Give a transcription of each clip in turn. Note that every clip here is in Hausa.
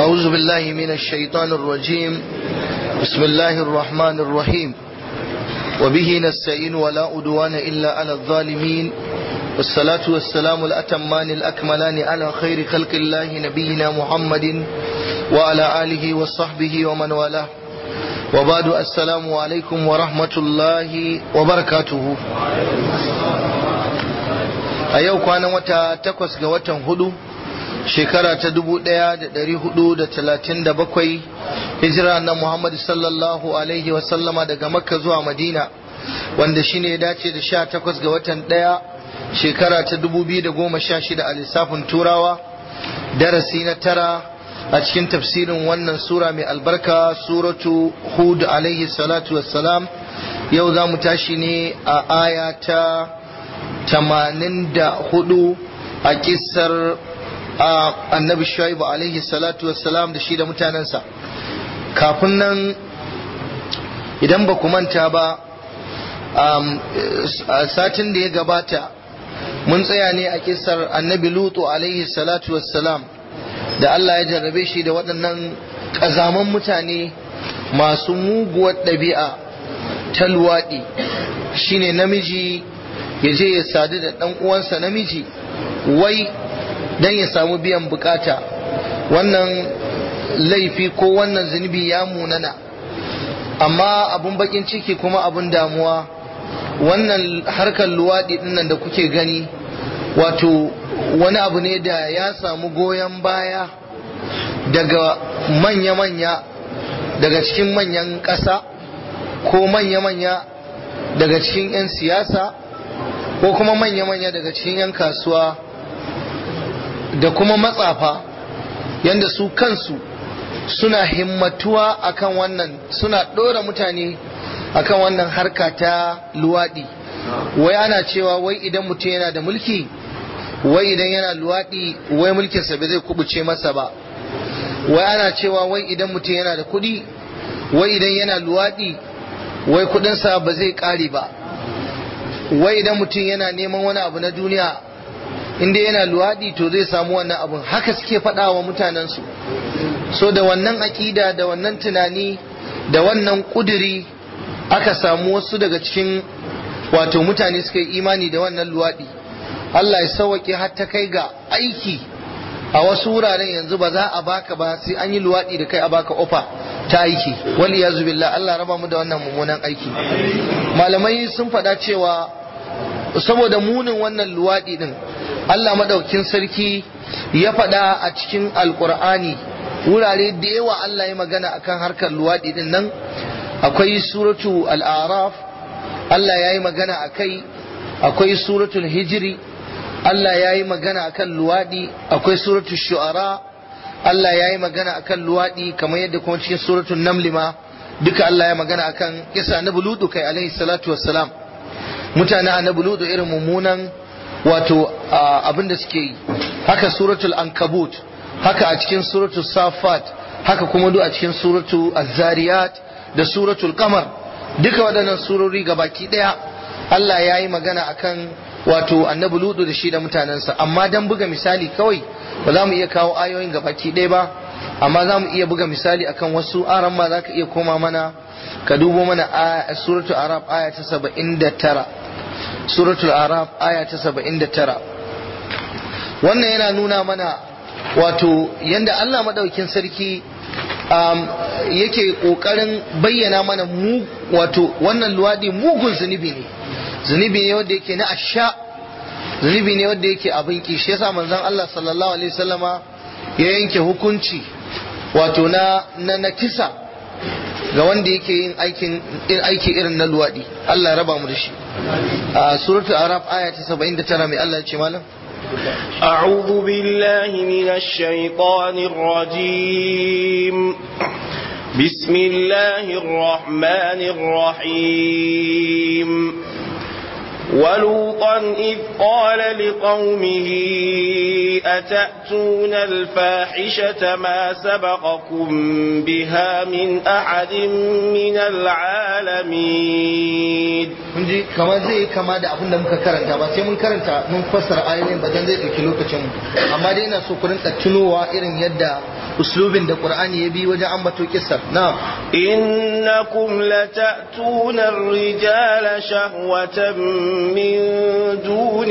أعوذ بالله من الشيطان الرجيم بسم الله الرحمن الرحيم وبه نستعين ولا أدوان إلا على الظالمين والصلاة والسلام الأتمان الأكملان على خير خلق الله نبينا محمد وعلى آله وصحبه ومن والاه وبعد السلام عليكم ورحمة الله وبركاته a yau kwanan wata takwas ga watan hudu shekara ta dubu daya da dari hudu da talatin da bakwai hijira na muhammadu sallallahu alaihi wasallama daga makka zuwa madina wanda shine ya dace da sha takwas ga watan daya shekara ta dubu biyu da goma sha shida a lissafin turawa darasi na tara a cikin tafsirin wannan sura mai albarka suratu hud alaihi salatu wassalam yau za mu tashi ne a aya ta tamanin da hudu a kisar annabi shaibu alaihi salatu wassalam da shi da mutanensa kafin nan idan ba ku manta ba a satin da ya gabata mun tsaya ne a kisar annabi lutu alaihi salatu wassalam da Allah ya jarrabe shi da waɗannan ƙazaman mutane masu muguwar ɗabi'a ta luwaɗi shine namiji ya je ya sadu da ɗan uwansa namiji wai dan ya samu biyan bukata wannan laifi ko wannan zunubi ya munana amma abun bakin ciki kuma abun damuwa wannan harkar luwaɗi dinnan da kuke gani wato wani abu ne da ya samu goyon baya daga manya-manya daga cikin manyan ƙasa ko manya-manya daga cikin 'yan siyasa ko kuma manya-manya daga cikin 'yan kasuwa da kuma matsafa yadda su kansu suna himmatuwa akan wannan suna ɗora mutane akan wannan harka ta luwaɗi wai ana cewa wai idan mutum yana da mulki wai idan yana luwaɗi wai mulkinsa bai zai kubuce masa ba wai ana cewa wai idan mutum yana da kuɗi wai idan yana luwaɗi wai kuɗinsa ba zai ƙare ba wai idan mutum yana neman wani abu na duniya inda yana luwaɗi to zai samu wannan abun haka suke faɗa wa mutanensu so da wannan aƙida da wannan tunani da wannan ƙuduri aka samu wasu daga cikin wato mutane suka yi imani da wannan luwaɗi Allah ya sauwaƙe har ta kai ga aiki a wasu wuraren yanzu ba za a baka ba sai an yi luwaɗi da kai a baka ofa ta aiki wali ya billah Allah raba mu da wannan mummunan aiki malamai sun faɗa cewa saboda munin wannan luwaɗi din Allah madaukin sarki ya faɗa a cikin alkur'ani wurare da yawa Allah ya magana akan harkar luwaɗi din nan akwai suratu al'araf Allah ya yi magana a kai akwai suratul hijiri Allah ya yi magana akan luwaɗi akwai suratul shu'ara Allah ya yi magana akan luwaɗi kamar yadda kuma cikin suratul namli ma duka Allah ya magana akan kisa na buludu kai alaihi salatu wassalam mutane a na buludu irin mummunan wato abin da suke yi haka suratul ankabut haka a cikin suratul safat haka kuma duk a cikin suratul azariyat da suratul qamar duka waɗannan surori baki ɗaya Allah ya yi magana akan wato annabi ludu da shi da mutanensa amma dan buga misali kawai ba za mu iya kawo ayoyin baki ɗaya ba amma za mu iya buga misali akan wasu aran ma za ka iya koma mana ka dubo mana suratul arab aya ta saba'in da tara suratul arab aya ta saba'in da tara wannan yana nuna mana wato yanda Allah maɗaukin sarki um, yake ƙoƙarin bayyana mana mu wato wannan luwaɗi mugun zunubi ne zunubi ne wanda yake na asha zunubi ne wanda yake abin ki shi yasa manzon Allah sallallahu alaihi wasallama ya yanke hukunci wato na na, na kisa ga wanda yake yin aikin aiki irin na luwaɗi Allah ya raba mu da shi a suratul arab aya ta 79 mai Allah ya ce malam أعوذ بالله من الشيطان الرجيم بسم الله الرحمن الرحيم ولوطا إذ قال لقومه أتأتون الفاحشة ما سبقكم بها من أحد من العالمين mun ji kamar zai kama da abin da muka karanta ba sai mun karanta mun fassara ayoyin ba dan zai ɗauki lokacin mu amma dai ina so ku rinka tunowa irin yadda uslubin da qur'ani ya bi wajen ambato kissar na'am إنكم لتأتون الرجال شهوة من دون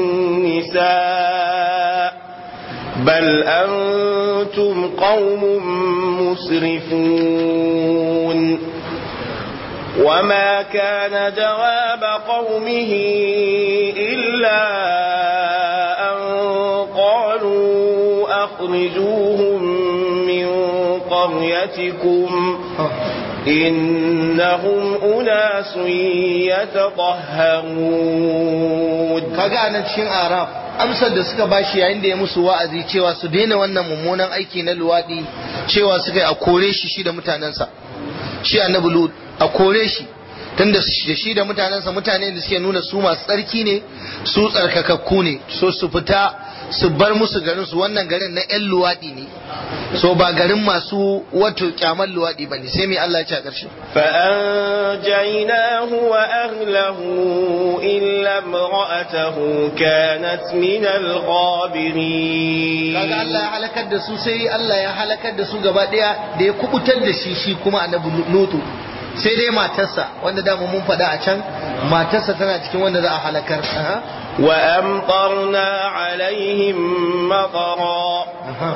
النساء بل أنتم قوم مسرفون وما كان جواب قومه إلا أن قالوا أخرجوهم من قريتكم إنهم أناس يتطهرون kaga anan cikin araf amsar da suka bashi yayin da ya musu wa'azi cewa su daina wannan mummunan aiki na luwadi cewa suka yi a kore shi shi da mutanensa shi annabi lut a kore shi tunda da shi da mutanensa mutane da suke nuna su masu tsarki ne su tsarkakakku ne so su fita su bar musu garin su wannan garin na yan luwadi ne so ba garin masu wato kyamar luwadi bane sai mai Allah ya ce a ƙarshe فأنجيناه وأهله إلا امرأته كانت من الغابرين kaga Allah ya halakar da su sai Allah ya halakar da su gaba daya da ya kubutar da shi shi kuma annabi lutu sai dai matarsa wanda dama mun faɗa a can matarsa tana cikin wanda za a halakar Aha. وأمطرنا عليهم مطرا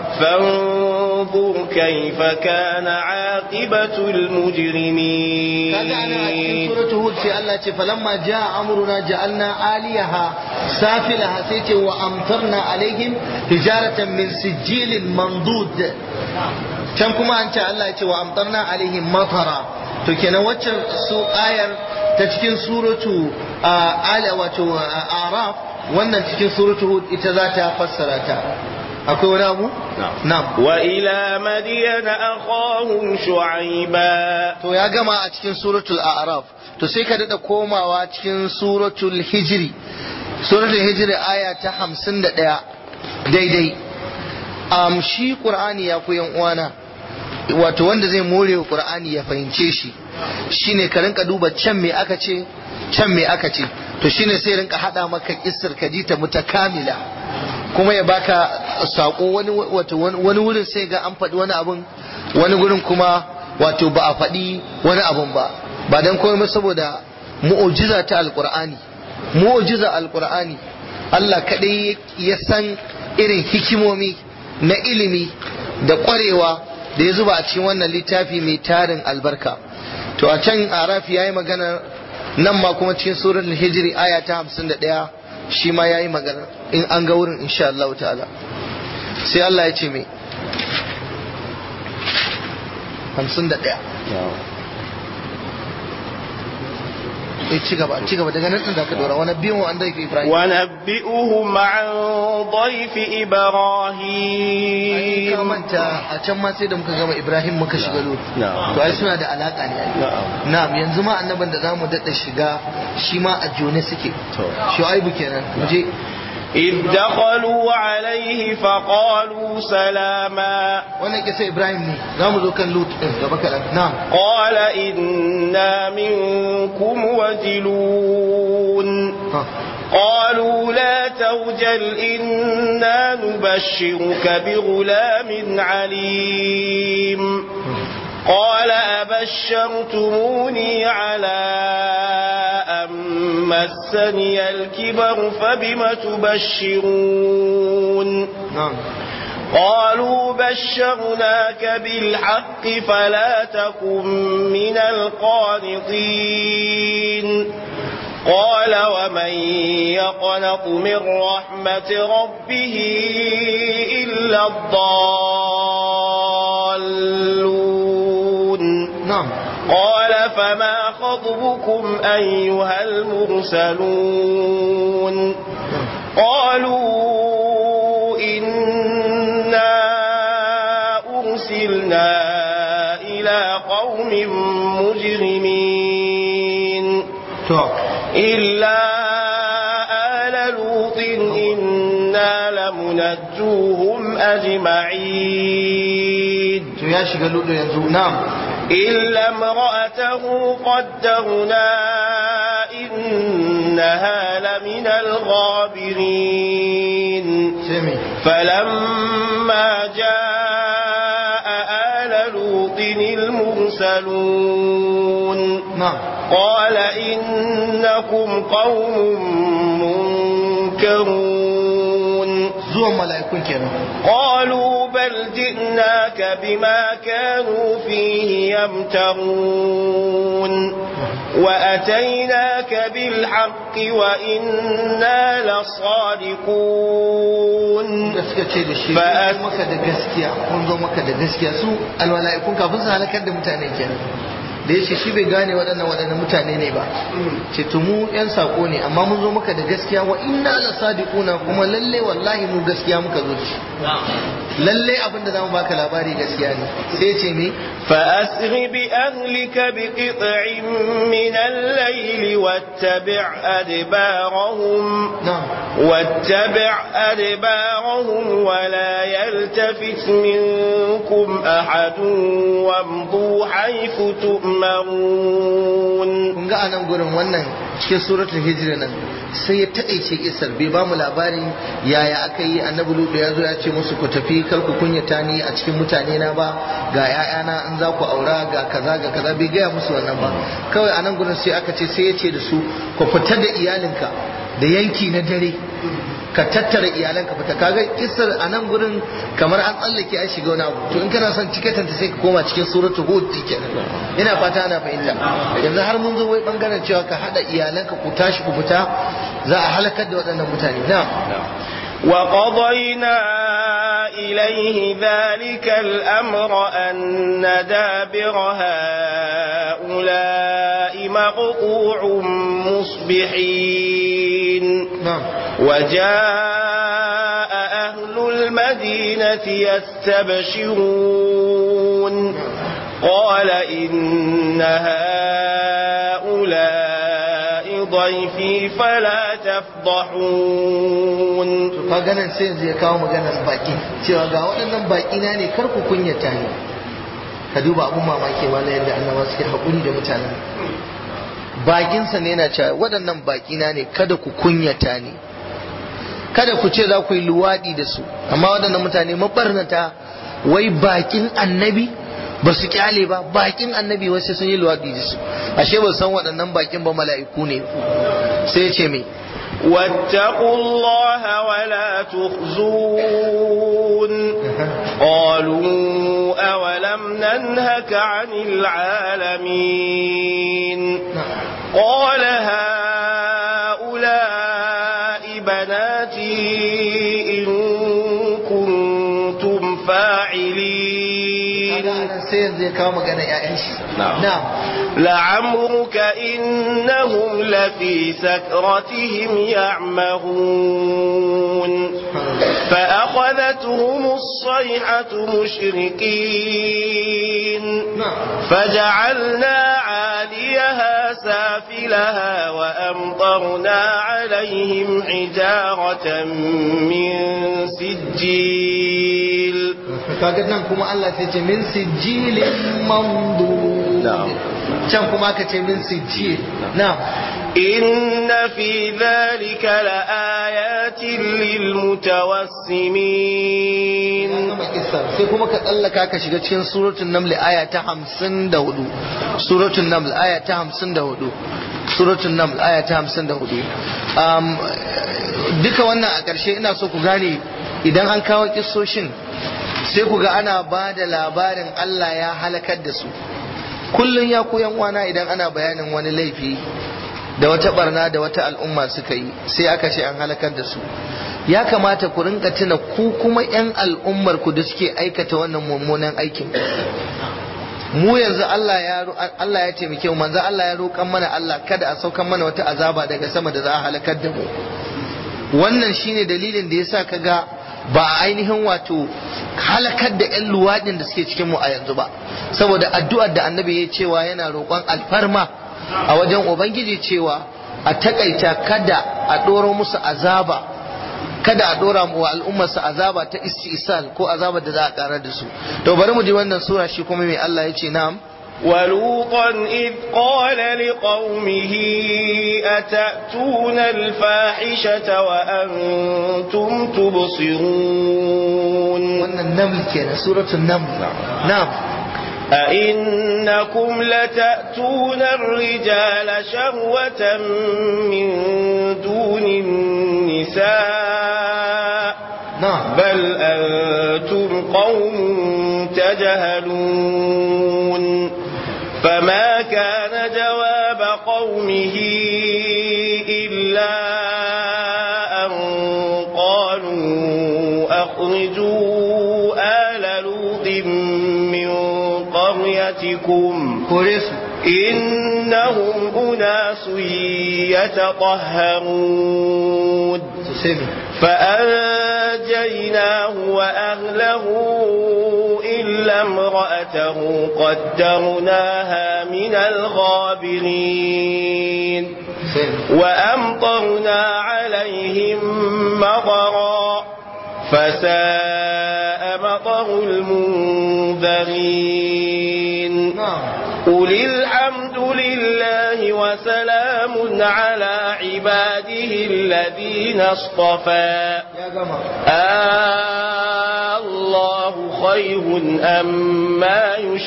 فانظر كيف كان عاقبة المجرمين kaga ana a cikin suratul hud sai Allah ce falamma jaa amruna ja'alna aliyaha safilaha sai ce wa amtarna alaihim hijaratan min sijilin mandud can kuma an ce Allah ya ce wa amtarna alaihim matara to kenan waccan su ayar ta cikin suratu ala wato araf wannan cikin suratu hud ita za ta fassara ta akwai wani abu na'am وإلى مدين أخاهم شعيبا to ya gama a cikin suratul a'raf to sai ka dada komawa cikin suratul hijri suratul hijri aya ta 51 daidai am shi qur'ani ya ku yan uwana wato wanda zai more wa qur'ani ya fahimce shi shine ka rinka duba can me aka ce can me aka ce to shine sai rinka hada maka kissar kadita mutakamila kuma ya baka sako wani wato wani wurin sai ga an faɗi wani abun wani gurin kuma wato ba a faɗi wani abun ba ba dan komai saboda mu'ujiza ta alqur'ani mu'ujiza alqur'ani Allah kadai ya san irin hikimomi na ilimi da ƙwarewa da ya zuba a cikin wannan littafi mai tarin albarka to a can arafi yayi magana nan ma kuma cikin suratul hijri aya ta 51 shi ma yayi magana in an ga wurin insha Allah ta'ala sai Allah ya ce me 51 eh ci gaba ci gaba daga nan din zaka dora wani biyu an dai Ibrahim ونبئهم عن ضيف ai ka إبراهيم manta a can ma sai da muka gama Ibrahim muka shiga lut Na'am. to ai suna da alaka ne ai Na'am. na'am yanzu ma annaban da zamu dada shiga shi ma a jone suke To. shu'aibu kenan mu je إذ دخلوا عليه فقالوا سلاما wannan kisa Ibrahim ne zamu zo kan lut din gaba kadan na'am قال إنا منكم وجلون ha. قالوا لا توجل إنا نبشرك بغلام عليم قال أبشرتموني على أن مسني الكبر فبم تبشرون na'am قالوا بشرناك بالحق فلا تكن من القانطين قال ومن يقنط من رحمة ربه إلا الضالون na'am قال فما خطبكم أيها المرسلون قالوا إنا أرسلنا إلى قوم مجرمين to إلا آل لوط إنا لمنجوهم أجمعين to ya shiga lut yanzu na'am إلا امرأته قدرنا إنها لمن الغابرين sai me فلما جاء لوط المرسلون na'am قال إنكم قوم منكرون zuwan mala'ikun kenan قالوا بل جئناك بما كانوا فيه يمترون وأتيناك بالحق وإنا لصادقون da suka ce da shi Fa- mun zo maka da gaskiya mun zo maka da gaskiya su almala'ikun kafin su halakar da mutane kenan da yace shi bai gane waɗannan waɗannan mutane ne ba ce to mu yan sako ne amma mun zo maka da gaskiya wa inna la sadiquna kuma lalle wallahi mu gaskiya muka zo da shi lalle abin da zamu baka labari gaskiya ne sai ce me فأسر بأهلك بقطع من الليل واتبع أدبارهم na'am واتبع أدبارهم ولا يلتفت منكم أحد وامضوا حيث تؤمرون kun ga anan gurin wannan cikin suratul hijra nan sai ya taƙaice kisar bai ba mu labarin yaya aka yi annabi lutu ya zo ya ce musu ku tafi kar ku kunyata ni a cikin mutane na ba ga ƴaƴana in za ku aura ga kaza ga kaza bai gaya musu wannan ba kawai anan gurin sai aka ce sai ya ce da su ku fita da iyalinka da yanki na dare ka tattara iyalanka fita kaga kisar a nan gurin kamar an tsallake an shiga wani abu to in kana son cikatanta sai ka koma cikin suratul hud kenan ina fata ana fahimta yanzu har mun zo wai bangaren cewa ka hada iyalanka ku tashi ku fita za a halakar da waɗannan mutane na وقضينا إليه ذلك الأمر أن دابر هؤلاء مقطوع مصبحين na'am وجاء أهل المدينة يستبشرون قال إن هؤلاء ضيفي فلا تفضحون to ka ganin sai yanzu ya kawo maganar baki cewa ga waɗannan baki na ne kar ku kunyata ni ka duba abun mamaki ma na yadda annaba suke haƙuri da mutanen bakinsa ne yana cewa waɗannan baki na ne kada ku kunyata ni kada ku ce za ku yi luwaɗi da su amma waɗannan mutane mabarnata wai bakin annabi ba su kyale ba bakin annabi wasu sun yi luwaɗi da su ashe ba su san waɗannan bakin ba mala'iku ne sai ya ce me واتقوا الله ولا تخزون قالوا أولم ننهك عن العالمين قال هؤلاء بناتي إن كنتم فاعلين kaga sai yanzu ya kawo magana ƴaƴan shi Na'am. na'am لعمرك إنهم لفي سكرتهم يعمهون فأخذتهم الصيحة مشرقين na'am فجعلنا عاليها سافلها وأمطرنا عليهم حجارة من سجيل kaga nan kuma Allah sai ce min sijilin mamdu Na'am. can kuma aka ce min sijil na'am إن في ذلك لآيات للمتوسمين gama kissa sai kuma ka tsallaka ka shiga cikin suratul naml aya ta 54 suratul naml aya ta 54 suratul naml aya ta 54 um, duka wannan a ƙarshe ina so ku gane idan an kawo kissoshin sai ku ga ana ba da labarin Allah ya halakar da su kullum ya koyan uwana idan ana bayanin wani laifi da wata barna da wata al'umma suka yi sai aka ce an halakar da su ya kamata ku rinka tuna ku kuma 'yan al'ummar ku da suke aikata wannan mummunan aikin mu yanzu Allah ya ro- Allah ya taimake mu manzo Allah ya roƙan mana Allah kada a saukan mana wata azaba daga sama da za a halakar da mu wannan shine dalilin da yasa kaga ba a ainihin wato halakar da 'yan luwaɗin da suke cikin mu a yanzu ba saboda addu'ar da annabi ya cewa yana roƙon alfarma a wajen ubangiji cewa a takaita kada a ɗoro musu azaba kada a ɗora wa al'ummarsa azaba ta istisal ko azaba da za a ƙarar da su to bari mu ji wannan sura shi kuma mai Allah ya ce na'am ولوطا إذ قال لقومه أتأتون الفاحشة وأنتم تبصرون wannan naml kenan suratul naml na'am أئنكم لتأتون الرجال شهوة من دون النساء نعم بل أنتم قوم تجهلون فما كان جواب قومه إلا أن قالوا أخرجوا آل لوط من قريتكم kore su إنهم أناس يتطهرون su sai me فأنجيناه وأهله إلا امرأته قدرناها من الغابرين sai me وأمطرنا عليهم مطرا فساء مطر المنذرين na'am قل الحمد لله وسلام على عباده الذين اصطفى ya gama آه الله خير أما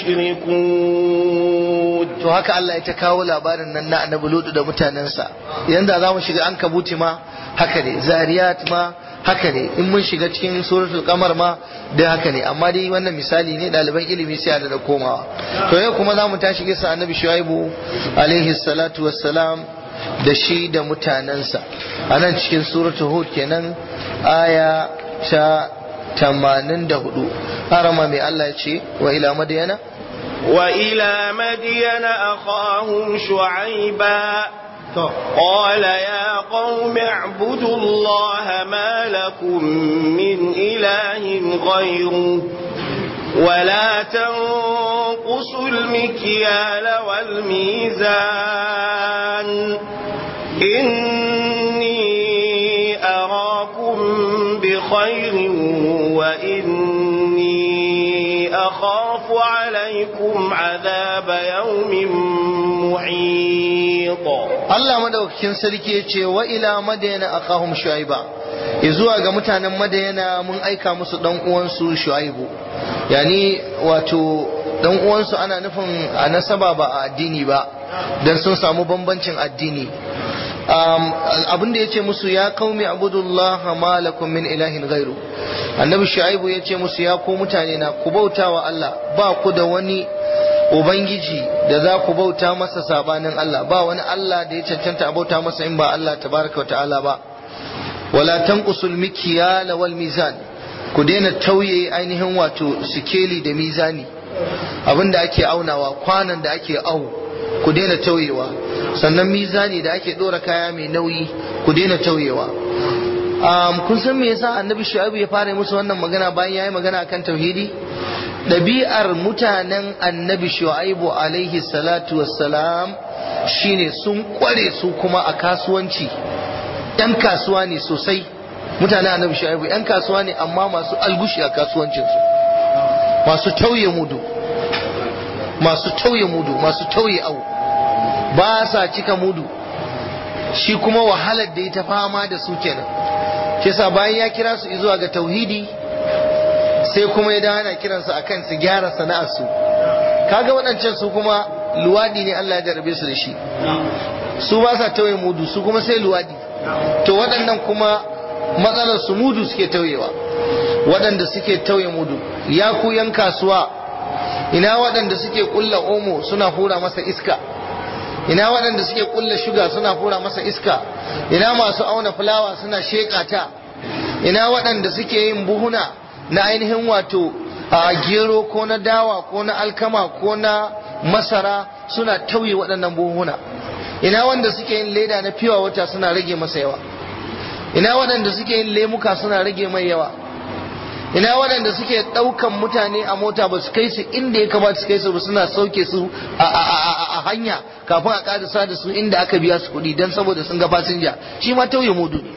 يشركون to haka Allah ya ta kawo labarin nan na annabi Lutu da mutanensa yanda za mu shiga an kabuti ma haka ne zariyat ma haka ne in mun shiga cikin suratul qamar ma da haka ne amma dai wannan misali ne ɗaliban ilimi sai da komawa to yau kuma za mu tashi gisa annabi shuaibu alaihi salatu wassalam da shi da mutanensa a nan cikin suratul hud kenan aya ta 84 harama mai Allah ya ce wa ila madiyana وإلى مدين أخاهم شعيبا to قال يا قوم اعبدوا الله ما لكم من إله غيره ولا تنقصوا المكيال والميزان إني أراكم بخير وإني أخاف عليكم عذاب يوم محيط Allah madaukakin sarki ya ce wa ila madayana akahum shuaiba zuwa ga mutanen madayana mun aika musu dan uwansu shuaibu yani wato dan uwansu ana nufin a nasaba ba a addini ba dan sun samu bambancin addini um, abin da ya ce musu ya kaumi abudullah ma lakum min ilahin ghairu annabi shuaibu ya ce musu ya ku mutane na ku bautawa Allah ba ku da wani Ubangiji da za ku bauta masa sabanin Allah ba wani Allah da ya cancanta a bauta masa in ba Allah tabaraka wa ta'ala ba wala tanqusul mikyala wal mizan ku daina tauye ainihin wato sikeli da mizani abinda ake aunawa kwanan da ake au ku daina tauyewa sannan mizani da ake dora kaya mai nauyi ku daina tauyewa um, kun san me yasa annabi shu'aibu ya fara musu wannan magana bayan yayi magana akan tauhidi ɗabi'ar mutanen annabi shu'aibu alaihi salatu wassalam shine sun kware su kuma a kasuwanci ‘yan kasuwa ne sosai mutanen annabi shu'aibu ‘yan kasuwa ne amma masu algushi a kasuwancinsu masu tauye mudu masu tauye mudu masu tauye au ba sa cika mudu shi kuma wahalar da ya ta fama da su kenan shi sa bayan ya kira su zuwa ga tauhidi sai kuma ya dawo yana kiransu akan su gyara sana'arsu kaga waɗancan su kuma luwadi ne Allah ya jarabe su da shi su ba sa tauye mudu su kuma sai luwadi to waɗannan kuma matsalar su mudu suke tauyewa waɗanda suke tauye mudu ya ku yan kasuwa ina waɗanda suke kulla omo suna hura masa iska ina waɗanda suke kulla shuga suna hura masa iska ina masu auna fulawa suna sheƙa ta ina waɗanda suke yin buhuna na ainihin wato a gero ko na dawa ko na alkama ko na masara suna tauye waɗannan buhuna ina wanda suke yin leda na fiwa wata suna rage masa yawa ina waɗanda suke yin lemuka suna rage mai yawa ina waɗanda suke ɗaukan mutane a mota ba su kai su inda ya kamata su kai su ba suna sauke su a hanya kafin a ƙarisa da su inda aka biya su kuɗi don saboda sun ga fasinja shi ma tauye mudu ne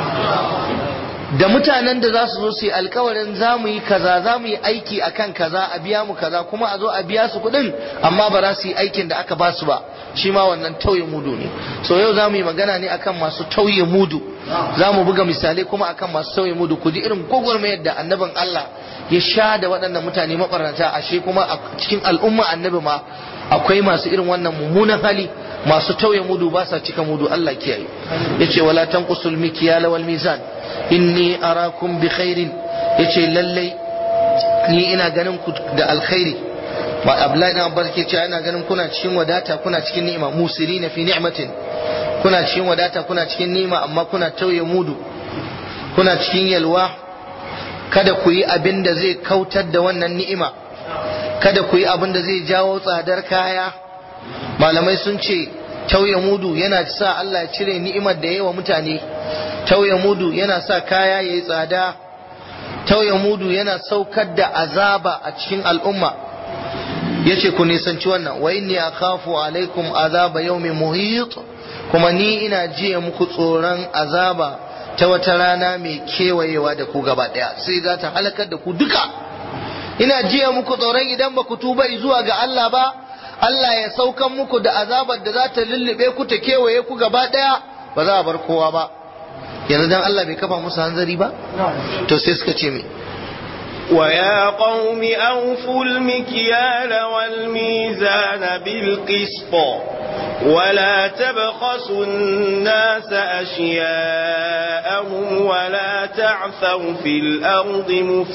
da mutanen da za su zo su yi alkawarin za mu yi kaza za mu yi aiki akan kaza a biya mu kaza kuma a zo a biya su kuɗin amma ba za su yi aikin da aka ba su ba shi ma wannan tauye mudu ne so yau za mu yi magana ne akan masu tauye mudu za mu buga misalai kuma akan masu tauye mudu ku ji irin gwagwarmayar da annabin Allah ya sha da waɗannan mutane mabarnata ashe kuma a cikin al'umma annabi ma akwai masu irin wannan mummunan hali masu tauye mudu ba sa cika mudu Allah kiyaye yace wala tanqusul mikyala wal mizan inni arakum bi khairin yace lallai ni ina ganin ku da alkhairi ba Abdullahi dan Abbas ke cewa ina ganin kuna cikin wadata kuna cikin ni'ima musirina fi ni'matin kuna cikin wadata kuna cikin ni'ima amma kuna tauye mudu kuna cikin yalwa kada ku yi abin da zai kautar da wannan ni'ima kada ku yi abin da zai jawo tsadar kaya malamai sun ce tauye mudu yana sa Allah ya cire ni'imar da yawa mutane tauye mudu yana sa kaya yayi tsada tauye mudu yana saukar da azaba a cikin al'umma yace ku nisanci wannan wa inni akhafu alaikum azaba yawmin muhit kuma ni ina jiya muku tsoron azaba ta wata rana mai kewayewa da ku gaba daya sai za ta halakar da ku duka ina jiya muku tsoron idan ba ku tuba zuwa ga Allah ba Allah ya saukan muku da azabar da za ta lullube ku ta kewaye ku gaba daya ba za a bar kowa ba yanzu dan Allah bai kafa musu hanzari ba to sai suka ce me ويا قوم أوفوا المكيال والميزان بالقسط ولا تبخسوا الناس أشياءهم ولا تعثوا في الأرض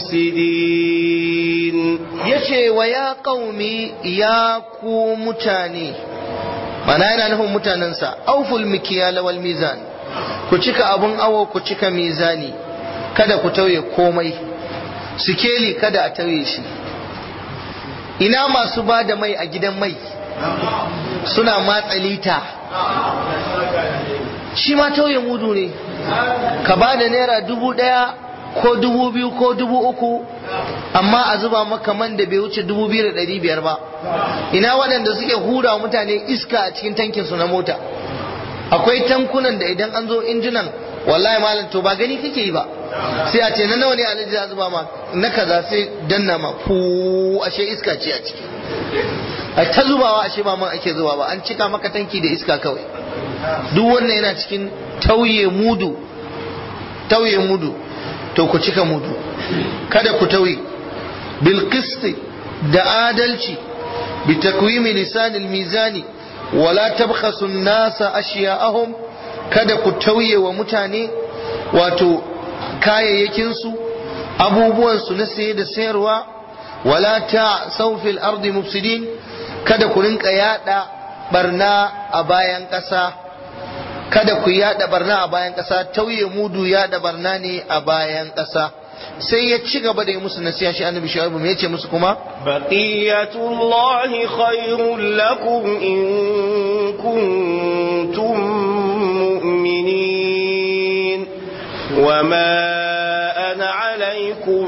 مفسدين yace wa ya qaumi ya ku mutane mana yana nufin mutanensa auful mikiyala wal mizan ku cika abun awo ku cika mizani kada ku tauye komai sikeli kada a tauye shi ina masu ba da mai a gidan mai suna matsa lita shi ma tauye mudu ne ka ba da naira dubu ɗaya ko dubu biyu ko dubu uku amma a zuba maka man da bai wuce dubu biyu da ɗari biyar ba ina waɗanda suke hura mutane iska a cikin tankinsu na mota akwai tankunan da idan an zo injinan wallahi malam to ba gani kake yi ba sai a ce na nawa ne alaji za zuba ma na kaza sai danna ma fu ashe iska ce a ciki a ta zubawa ashe ba man ake zuba ba an cika maka tanki da iska kawai duk wannan yana cikin tauye mudu tauye mudu to ku cika mudu kada ku tauye bil da adalci bi takwimi lisanil mizani wala tabkhasu an-nasa ashiya'ahum kada ku tauye wa mutane wato kayayyakinsu abubuwansu na saye da sayarwa wala ta saufil ardi mufsidin kada ku rinka yada barna a bayan ƙasa kada ku yada barna a bayan ƙasa tauye mudu yada barna ne a bayan ƙasa sai ya ci gaba da yi musu nasiha shi annabi shu'aibu me yace musu kuma baqiyatullahi khairul lakum in kuntum mu'minin wama ana alaikum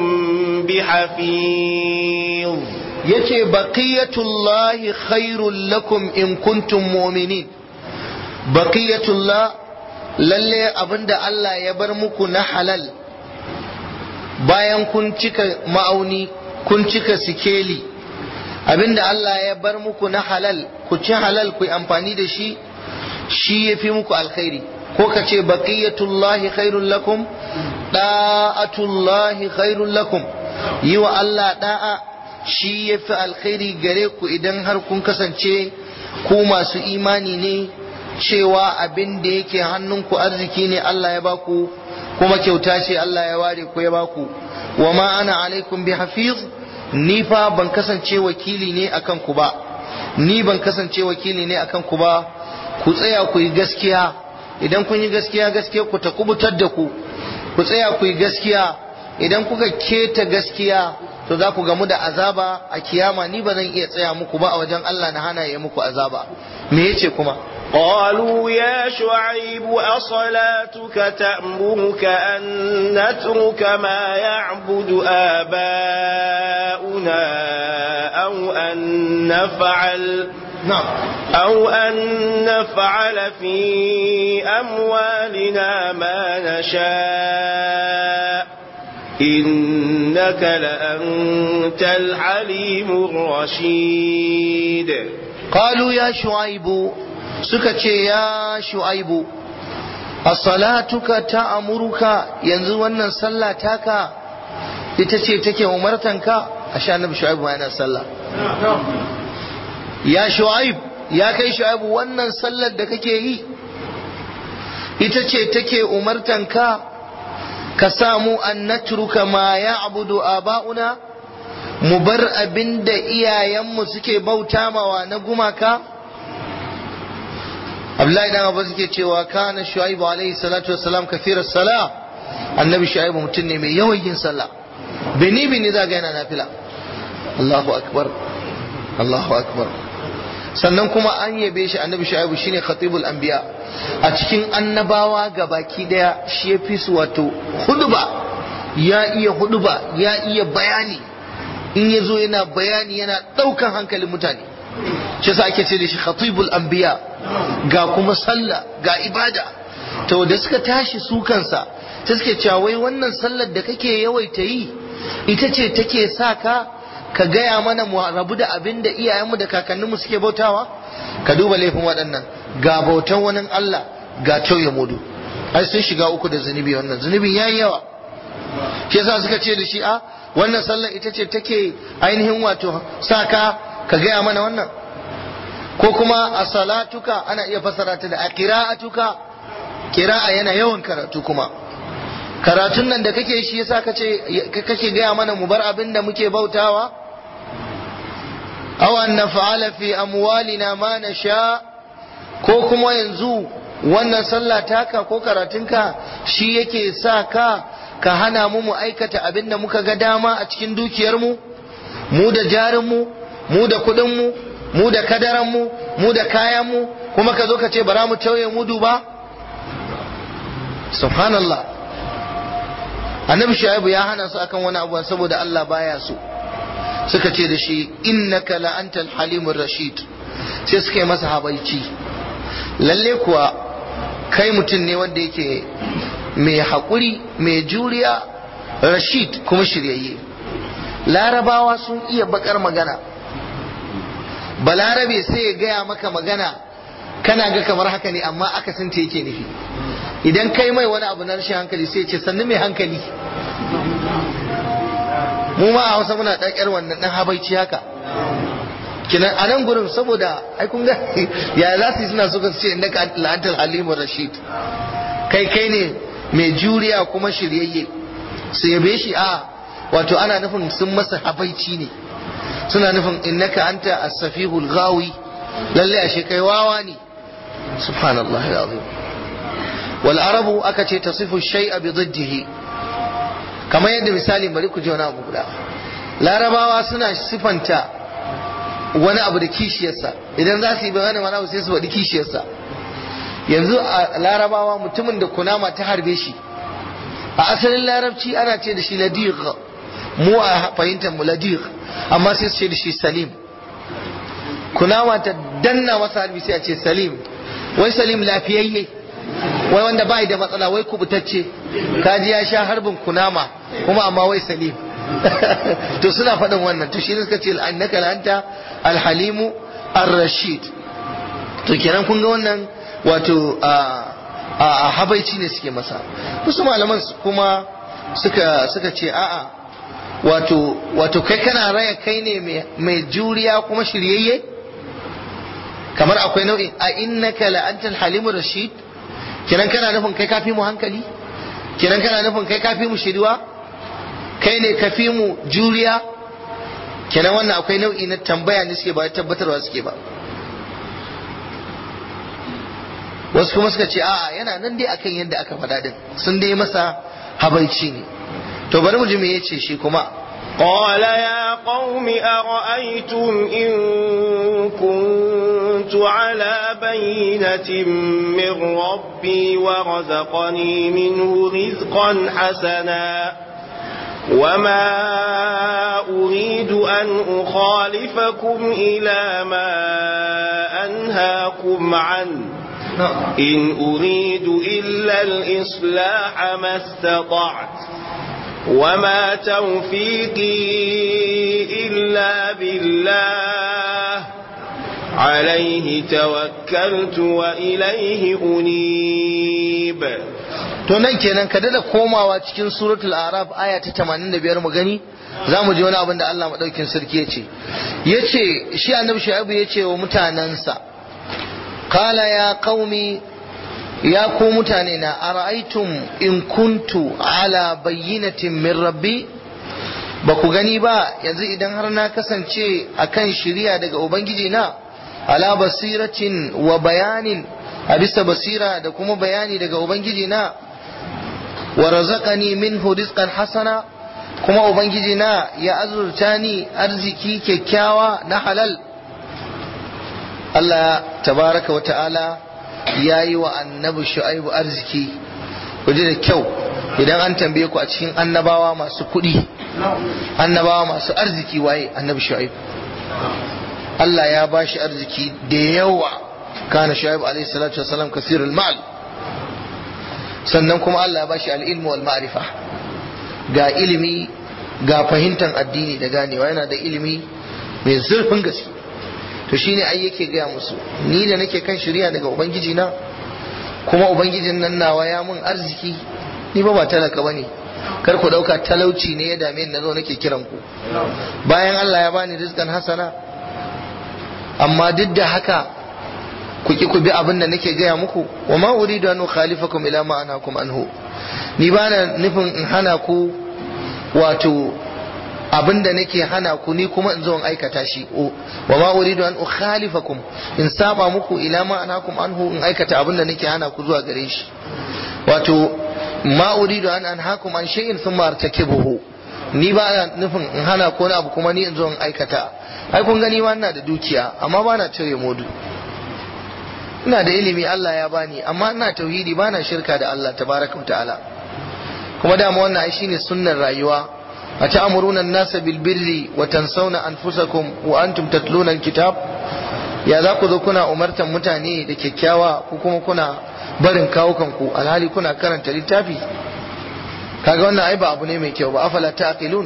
bihafiz yace baqiyatullahi khairul lakum in kuntum mu'minin baqiyatullah lalle abinda Allah ya bar muku na halal bayan kun cika ma'auni kun cika sikeli abinda Allah ya bar muku na halal ku ci halal ku yi amfani da shi shi ya fi muku alkhairi ko ka ce baqiyatullahi khairul lakum da'atullahi khairul lakum yi wa Allah da'a shi ya fi alkhairi gare ku idan har kun kasance ku masu imani ne cewa abin da yake hannunku arziki ne Allah ya baku kuma kyauta ce Allah ya ware ku ya baku wa ma ana alaikum bi hafiz ni fa ban kasance wakili ne akan ku ba ni ban kasance wakili ne akan ku ba ku tsaya ku yi gaskiya idan kun yi gaskiya gaskiya ku ta kubutar da ku ku tsaya ku yi gaskiya idan kuka keta gaskiya to za ku gamu da azaba a kiyama ni ba zan iya tsaya muku ba a wajen Allah na hana ya muku azaba me yace kuma قالوا يا شعيب أصلاتك تأمرك أن نترك ما يعبد آباؤنا أو أن نفعل نعم أو أن نفعل في أموالنا ما نشاء إنك لأنت الحليم الرشيد قالوا يا شعيب suka ce ya shu'aibu a salatuka ta amurka yanzu wannan sallah taka ita ce take umartanka a sha annabi shu'aibu yana sallah ya shu'aib ya kai shu'aibu wannan sallar da kake yi ita ce take umartanka ka samu an natruka ma ya abudu aba'una mu bar abin da iyayenmu suke bauta mawa na gumaka Abdullahi dan Abbas suke cewa kana Shu'aibu alaihi salatu wassalam kafirar sala annabi Shu'aibu mutum ne mai yawan yin sallah bini bini za ga yana nafila Allahu akbar Allahu akbar sannan kuma an yabe shi annabi Shu'aibu shine khatibul anbiya a cikin annabawa gabaki daya shi ya fi su wato huduba ya iya huduba ya iya bayani in ya zo yana bayani yana ɗaukan hankalin mutane shi sa ake ce da shi khatibul anbiya ga kuma sallah ga ibada to da suka tashi su kansa ta suke cewa wai wannan sallar da kake yawaita yi ita ce take sa ka ka gaya mana mu rabu da abin da iyayenmu da kakanninmu suke bautawa ka duba laifin waɗannan ga bautan wani Allah ga tauye mudu ai sun shiga uku da zunubi wannan zunubin yayi yawa shi yasa suka ce da shi a wannan sallar ita ce take ainihin wato sa ka ka gaya mana wannan ko kuma a salatuka ana iya fassara ta da a qira'atuka qira'a yana yawan karatu kuma karatun nan da kake shi yasa kace kake gaya mana mu bar abin da muke bautawa aw an naf'ala fi amwalina ma nasha ko kuma yanzu wannan sallah taka ko karatunka shi yake sa ka ka hana mu mu aikata abin da muka ga dama a cikin dukiyarmu mu da jarinmu mu da kuɗinmu mu da kadaranmu mu da kayanmu kuma ka zo ka ce bara mu tauye mudu ba subhanallah annabi shaibu ya hana su akan wani abu saboda Allah baya so suka ce da shi innaka la antal halimur rashid sai suka yi masa habaici lalle kuwa kai mutum ne wanda yake mai haƙuri mai juriya rashid kuma shiryayye larabawa sun iya bakar magana balarabe sai ya gaya maka magana kana ga kamar haka ne amma aka sun yake nufi idan kai mai wani abu na rashin hankali sai ce sannu mai hankali mu ma a hausa muna ɗakar wannan ɗan habaici haka kinan a nan gurin saboda ai kun ga ya za su yi suna suka ce innaka la'antar halimu rashid kai kai ne mai juriya kuma shiryayye su yabe shi a wato ana nufin sun masa habaici ne suna nufin innaka anta as-safihul ghawi lalle ashe kai wawa ne subhanallah alazim wal arabu aka ce tasifu shay'a bi diddihi kamar yadda misali bari ku ji wani abu guda larabawa suna sifanta wani abu da kishiyarsa idan za su yi bayani wani abu sai su faɗi kishiyarsa yanzu a larabawa mutumin da kunama ta harbe shi a asalin larabci ana ce da shi ladir mu a fahimtar mu ladir amma sai su ce da shi salim kunama ta danna masa harbi sai a ce salim wai salim lafiyayye wai wanda bai da matsala wai kubutacce kaji ya sha harbin kunama kuma amma wai salim to suna faɗin wannan to shi ne suka ce annaka la'anta alhalimu ar-rashid to kenan kun ga wannan wato a habaici ne suke masa wasu malaman kuma suka suka ce a'a wato wato kai kana raya kai ne mai juriya kuma shiryayye kamar akwai nau'in a innaka la antal halimur rashid kenan kana nufin kai kafi mu hankali kenan kana nufin kai kafi mu shiriwa kai ne kafi mu juriya kenan wannan akwai nau'i na tambaya ne suke ba tabbatarwa suke ba wasu kuma suka ce a'a yana nan dai akan yadda aka faɗa din sun dai masa habaici ne to bari mu ji me yace shi kuma قال يا قوم أرأيتم إن كنت على بينة من ربي ورزقني منه رزقا حسنا وما أريد أن أخالفكم إلى ما أنهاكم عنه إن أريد إلا الإصلاح ما استطعت وما توفيقي إلا بالله عليه توكلت وإليه أنيب to nan kenan ka dada komawa cikin suratul araf aya ta 85 mu gani za mu ji wani abin da Allah madaukin sarki ya ce ya ce shi annabi shu'aibu ya ce wa mutanensa kala ya qaumi ya ku mutane na ara'aytum in kuntu ala bayyinatin min rabbi ba ku gani ba yanzu idan har na kasance akan shiriya daga ubangiji na ala basiratin wa bayanin a bisa basira da kuma bayani daga ubangiji na wa razaqani minhu rizqan hasana kuma ubangiji na ya azurta ni arziki kyakkyawa na halal Allah tabaraka wa ta'ala ya yi wa annabi shu'aibu arziki ku ji da kyau idan an tambaye ku a cikin annabawa masu kuɗi annabawa masu arziki waye annabi shu'aibu Allah ya ba shi arziki da yawa kana shu'aibu alaihi salatu wasalam kasirul mal sannan kuma Allah ya ba shi al-ilmu wal ma'rifa ga ilimi ga fahimtar addini da ganewa yana da ilimi mai zurfin gaske to shine ai yake gaya musu ni da nake kan shirya daga ubangiji na kuma ubangijin nan nawa ya mun arziki ni ba ba talaka bane kar ku dauka talauci ne ya dame ni nazo nake kiran ku bayan Allah ya bani rizqan hasana amma duk da haka ku ki ku bi abin da nake gaya muku wa ma uridu an ukhalifakum ila ma anhakum anhu ni ba na nufin in hana ku wato abin da nake hana ku ni kuma in zo in aikata shi wa ma uridu an ukhalifakum in saba muku ila ma anhakum anhu in aikata abin da nake hana ku zuwa gare shi wato ma uridu an anhakum an shay'in thumma artakibuhu ni ba na nufin in hana ko abu kuma ni in zo in aikata ai kun gani ma ina da dukiya amma ba na cire modu ina da ilimi Allah ya bani amma ina tauhidi ba na shirka da Allah tabaraka wa ta'ala kuma dama wannan ai shine sunnar rayuwa a ta'muruna an-nasa bil birri wa tansawna anfusakum wa antum tatluna al-kitab ya za ku zo kuna umartan mutane da kyakkyawa ko kuma kuna barin kawukan ku alhali kuna karanta littafi kaga wannan ai ba abu ne mai kyau ba afala taqilun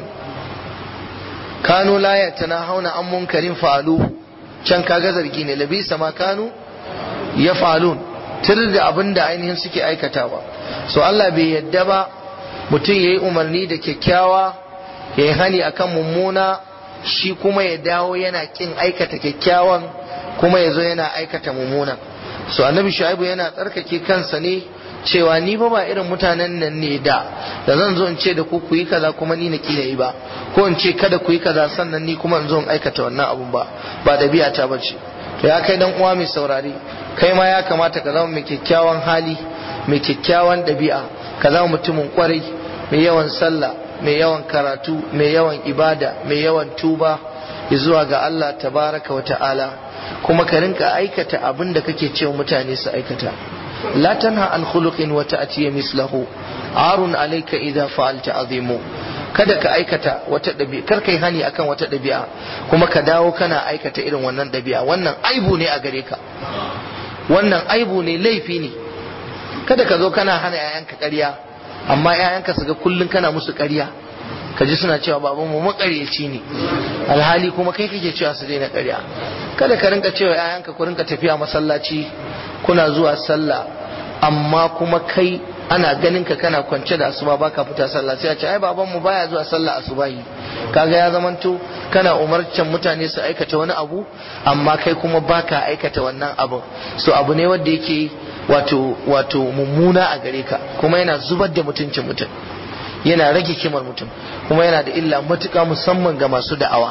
kanu la yatanahawna an munkarin fa'alu can kaga zargi ne labisa ma kanu yaf'alun tir da abin da ainihin suke aikatawa so Allah bai yadda ba mutum ya yi umarni da kyakkyawa ya yi hani akan mummuna shi kuma ya dawo yana kin aikata kyakkyawan kuma ya zo yana aikata mummuna so annabi shu'aibu yana tsarkake kansa ne cewa ni ba ba irin mutanen nan ne da da zan zo in ce da ku ku yi kaza kuma ni na kila yi ba ko in ce kada ku yi kaza sannan ni kuma in zo in aikata wannan abun ba ba dabi'a ta bace to ya kai dan uwa mai saurari kai ma ya kamata ka zama mai kyakkyawan hali mai kyakkyawan ɗabi'a ka zama mutumin kwarai mai yawan sallah mai yawan karatu mai yawan ibada mai yawan tuba zuwa ga Allah tabaraka wa ta'ala kuma ka rinka aikata abin da kake cewa mutane su aikata la tanha an khuluqin wa ta'ti mislahu arun alayka idha fa'alta azimu kada ka aikata wata ɗabi'a kar kai hani akan wata ɗabi'a kuma ka dawo kana aikata irin wannan ɗabi'a wannan aibu ne a gare ka wannan aibu ne laifi ne kada ka zo kana hana 'ya'yanka ƙarya amma 'ya'yanka su ga kullum kana musu ƙarya ka ji suna cewa baban mu makaryaci ne alhali kuma kai kake cewa su daina ƙarya kada ka rinka cewa 'ya'yanka ku rinka tafiya masallaci kuna zuwa sallah amma kuma kai ana ganin ka kana kwance da asuba baka fita sallah sai a ce ai baban mu baya zuwa sallah asubahi kaga ya zamanto kana umarcin mutane su aikata wani abu amma kai kuma baka aikata wannan abu so abu ne wanda yake wato wato mummuna a gare ka kuma yana zubar da mutuncin mutum yana rage kimar mutum kuma yana da illa matuƙa musamman ga masu da'awa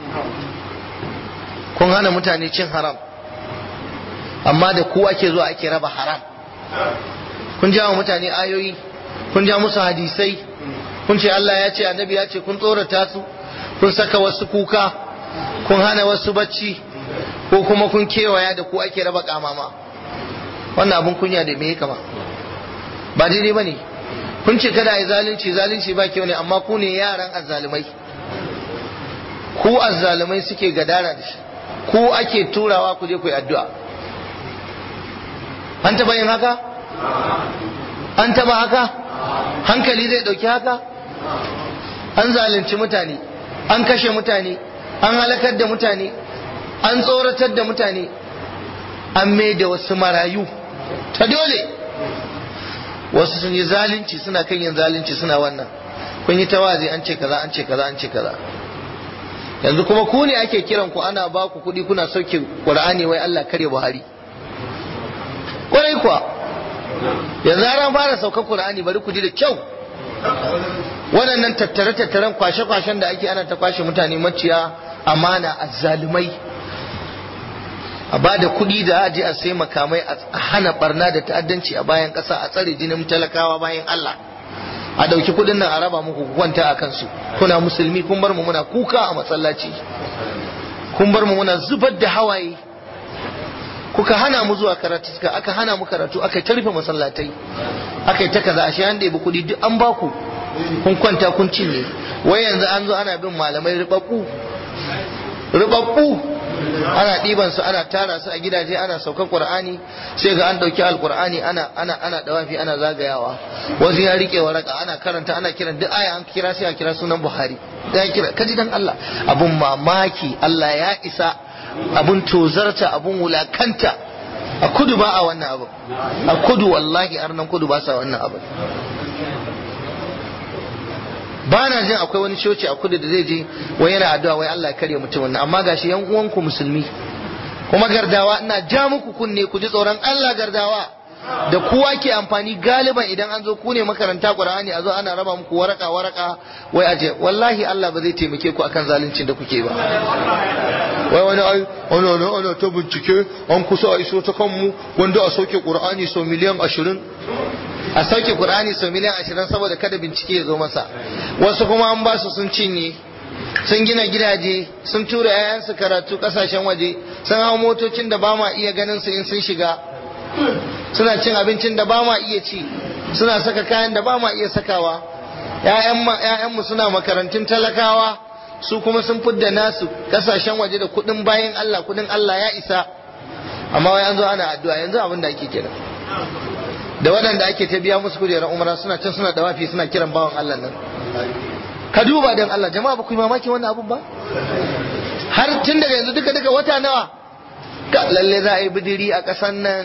kun hana mutane cin haram amma da ku ake zuwa ake raba haram kun ja wa mutane ayoyi kun ja musu hadisai kun ce Allah ya ce annabi ya ce kun tsorata su kun saka wasu kuka kun hana wasu bacci ko kuma kun kewaya da ku ake raba kamama wannan abun kunya da me kama ba daidai bane kun ce kada yi zalunci zalunci ba kyau ne amma ku ne yaran azzalumai ku azzalumai suke gadara da shi ku ake turawa ku je ku yi addu'a an taba yin haka an taba haka hankali zai dauki haka an zalunci mutane an kashe mutane an halakar da mutane an tsoratar da mutane an mai da wasu marayu ta dole wasu sun yi zalunci suna kan yin zalunci suna wannan kun yi tawazi an ce kaza an ce kaza an ce kaza yanzu kuma ku ne ake kiran ku ana ba ku kuɗi kuna sauke qur'ani wai Allah kare Buhari kwarai kuwa yanzu an fara saukar qur'ani bari ku ji da kyau waɗannan tattare-tattaren kwashe-kwashen da ake ana ta kwashe mutane maciya amana azzalumai a ba da kuɗi da aji a sai makamai a hana barna da ta'addanci a bayan ƙasa a tsare jinin talakawa bayan Allah a ɗauki kuɗin nan a raba muku kwanta a kansu kuna musulmi kun bar mu muna kuka a masallaci kun bar mu muna zubar da hawaye kuka hana mu zuwa karatu aka hana mu karatu aka ta rufe masallatai aka yi ta kaza ashe an ɗebi kuɗi duk an baku kun kwanta kun cinye wai yanzu an zo ana bin malamai ribabbu ribabbu ana ɗiban su ana tara su a gidaje ana saukan qur'ani sai ga an ɗauki alqur'ani ana ana ana dawafi ana zagayawa wasu ya rike waraka ana karanta ana kiran duk aya an kira sai a kira sunan buhari ya kira kaji dan Allah abun mamaki Allah ya isa abun tozarta abun wulakanta a kudu ba a wannan abu a kudu wallahi arnan kudu ba sa wannan abu ba na jin akwai wani coci a kudu da zai je wai yana addu'a wai Allah ya karya mutum wannan amma gashi yan uwanku musulmi kuma gardawa ina ja muku kunne ku ji tsoron Allah gardawa da kowa ke amfani galiban idan an zo ku ne makaranta Qur'ani a zo ana raba muku waraka waraka wai aje wallahi Allah ba zai taimake ku akan zaluncin da kuke ba wai wani ai ana ana ana ta bincike an kusa a iso ta kanmu wanda a sauke Qur'ani sau miliyan ashirin a sauke Qur'ani sau miliyan ashirin saboda kada bincike ya zo masa wasu kuma an ba su sun cinye sun gina gidaje sun tura 'ya'yansu karatu kasashen waje sun hau motocin da ba ma iya ganin su in sun shiga suna cin abincin da ba ma iya ci suna saka kayan da ba ma iya sakawa ‘ya'yanmu suna makarantun talakawa su kuma sun fidda nasu kasashen waje da kudin bayan Allah kudin Allah ya isa amma wai an zo ana addu'a yanzu abin da ake kira da waɗanda ake ta biya musu kujerar umara suna can suna dawafi suna kiran bawan Allah nan ka duba don Allah jama'a ba ku yi mamaki wannan abun ba har tun daga yanzu duka duka wata nawa ka lalle za a yi bidiri a ƙasan nan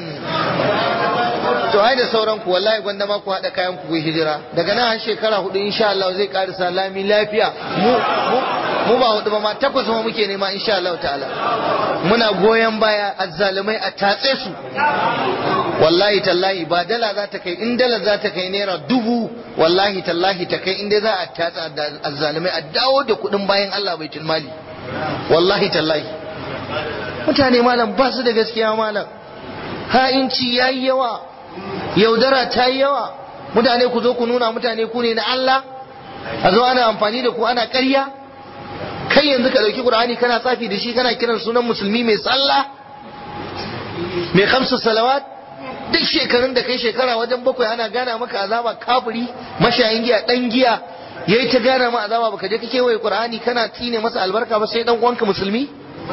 to ai da sauran ku wallahi gwanda ma ku haɗa kayan ku hijira daga nan har shekara hudu insha Allah zai karisa lami lafiya mu mu mu ba hudu ba ma takwas ma muke nema insha Allah ta'ala muna goyon baya azzalumai a tatse su wallahi tallahi ba dala za ta kai in dala za ta kai naira dubu wallahi tallahi ta kai in dai za a tatsa azzalumai a dawo da kuɗin bayan Allah baitul mali wallahi tallahi mutane malam ba su da gaskiya malam ha'inci yayi yawa yaudara ta yi yawa mutane ku zo ku nuna mutane ku ne na Allah a zo ana amfani da ku ana ƙarya kai yanzu ka ɗauki ƙur'ani kana tsafi da shi kana kiran sunan musulmi mai sallah mai kamsu salawat duk shekarun da kai shekara wajen bakwai ana gana maka azaba kafiri mashayin giya ɗan giya yayi ta gana ma azaba baka je ka kewaye ƙur'ani kana tine masa albarka ba sai dan uwanka musulmi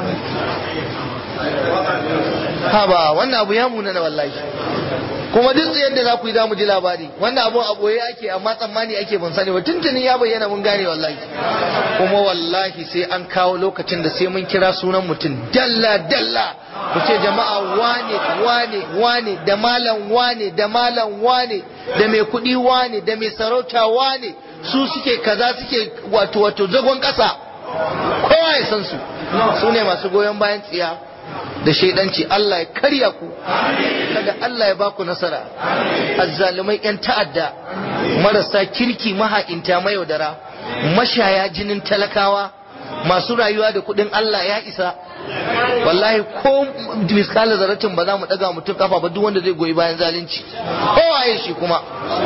ha ba wannan abu ya munana wallahi kuma duk yadda za ku yi za mu ji labari wannan abu a boye ake amma tsammani ake ban sani ba tuntuni ya bayyana mun gane wallahi kuma wallahi sai an kawo lokacin da sai mun kira sunan mutum dalla dalla ku ce jama'a wane wane wane da malam wane da malam wane da mai kuɗi wane da mai sarauta wane su suke kaza suke wato wato zagon ƙasa kowa ya san su su ne masu goyon bayan tsiya da shaidanci Allah ya karya ku kada Allah ya baku nasara azzalumai yan ta'adda marasa kirki maha'inta mayaudara mashaya jinin talakawa masu rayuwa da kudin Allah ya isa wallahi ko miskala zaratin ba za mu daga mutum kafa ba duk wanda zai goyi bayan zalunci kowaye shi kuma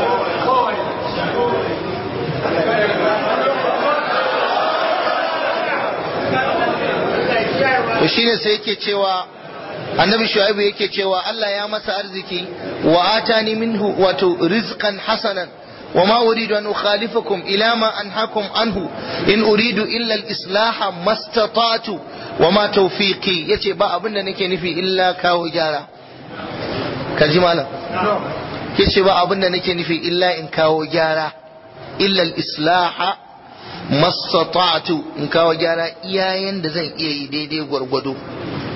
to shine sai yake cewa annabi shu'aibu yake cewa Allah ya masa arziki wa atani minhu wato rizqan hasanan wa ma uridu an ukhalifakum ila ma anhakum anhu in uridu illa al-islaha mastata'tu wa ma tawfiqi yace ba abin da nake nufi illa kawo gyara kaji malam yace ba abin da nake nufi illa in kawo gyara illa al-islaha mastata'tu in kawo gyara iyayen da zan iya yi daidai gwargwado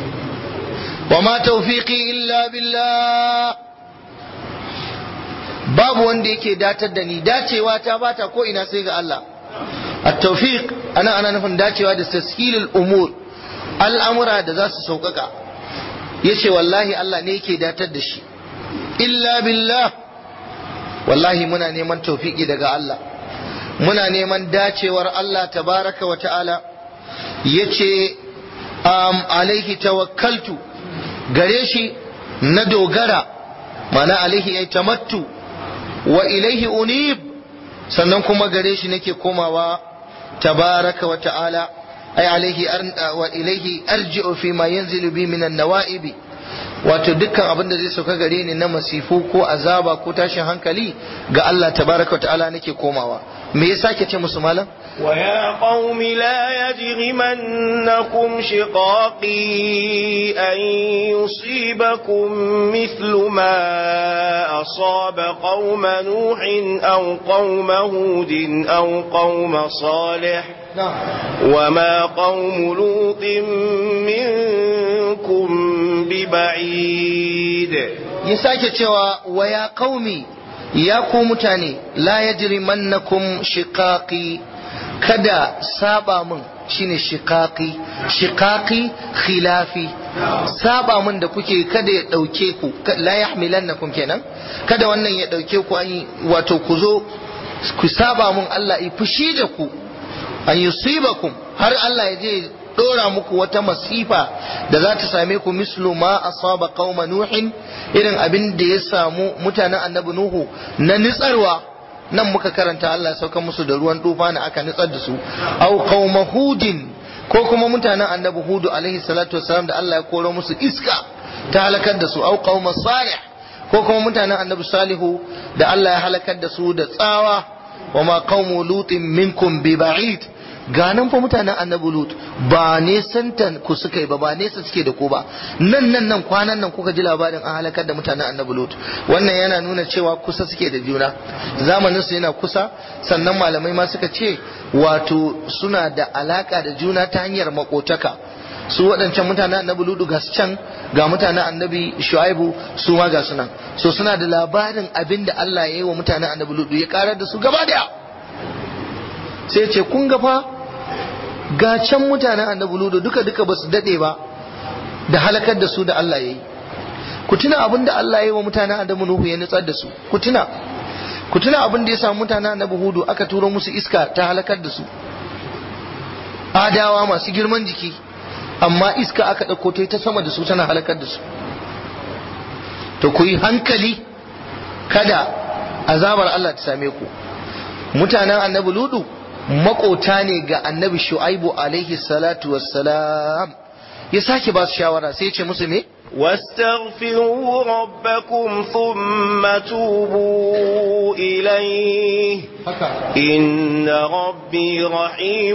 wa ma tawfiqi illa billah babu wanda yake datar da ni dacewa ta bata ko ina sai ga Allah at-tawfiq ana ana nufin dacewa da tashilul umur al'amura da za su sauƙaƙa yace wallahi Allah ne yake datar da shi illa billah wallahi muna neman tawfiki daga Allah muna neman dacewar Allah tabaraka wa ta'ala yace um, alaihi tawakkaltu gare shi na dogara mana alaihi ay tamattu wa ilaihi unib sannan kuma gare shi nake komawa tabaraka wa ta'ala ay alaihi wa ilaihi arji'u fi ma yanzilu bi min an-nawa'ibi wato dukkan abin da zai sauka gare ni na masifu ko azaba ko tashin hankali ga Allah tabaraka wa ta'ala nake komawa me yasa ke ce musu malam ويا قوم لا يجرمنكم شقاقي أن يصيبكم مثل ما أصاب قوم نوح أو قوم هود أو قوم صالح وما قوم لوط منكم ببعيد يساك cewa ويا قومي ya ku mutane la yajrimannakum shiqaqi kada saba min shine shiqaqi shiqaqi khilafi saba min da kuke kada ya dauke ku la yahmilannakum kenan kada wannan ya dauke ku an wato ku zo ku saba min Allah yi fushi da ku an yusibakum har Allah ya je dora muku wata masifa da za ta same ku mislu ma asaba qauma nuhin irin abin da ya samu mutanen annabi nuhu na nitsarwa nan muka karanta Allah ya sauka musu da ruwan tufa na aka nitsar da su au qauma hudin ko kuma mutanen annabi hudu alaihi salatu wassalam da Allah ya koro musu iska ta halakar da su au qauma salih ko kuma mutanen annabi salihu da Allah ya halakar da su da tsawa wa ma qaumu lutin minkum bi ba'id ganan fa mutanen annabi lut ba nesantan ku suka yi ba ba nesa suke da ku ba nan nan nan kwanan nan kuka ji labarin an halakar da mutanen annabi lut wannan yana nuna cewa kusa suke da juna zamanin su yana kusa sannan malamai ma suka ce wato suna da alaka da juna ta hanyar makotaka su waɗancan mutanen annabi ludu ga can ga mutanen annabi shu'aibu su ma ga sunan so suna da labarin abin da Allah ya yi wa mutanen annabi ludu ya karar da su gaba daya sai ce kun ga fa ga can mutanen annabi ludu duka duka ba su dade ba da halakar da su da Allah ya yi ku tuna abin da Allah ya yi wa mutanen annabi nuhu ya nutsar da su ku tuna ku tuna abin da ya samu mutanen annabi hudu aka turo musu iska ta halakar da su adawa masu girman jiki amma iska aka ɗauko ta ta sama da su tana halakar da su to ku yi hankali kada azabar Allah ta same ku mutanen annabi ludu makota ne ga annabi shu'aibu alaihi salatu wassalam ya sake ba su shawara sai ya ce musu me واستغفروا ربكم ثم توبوا إليه إن ربي رحيم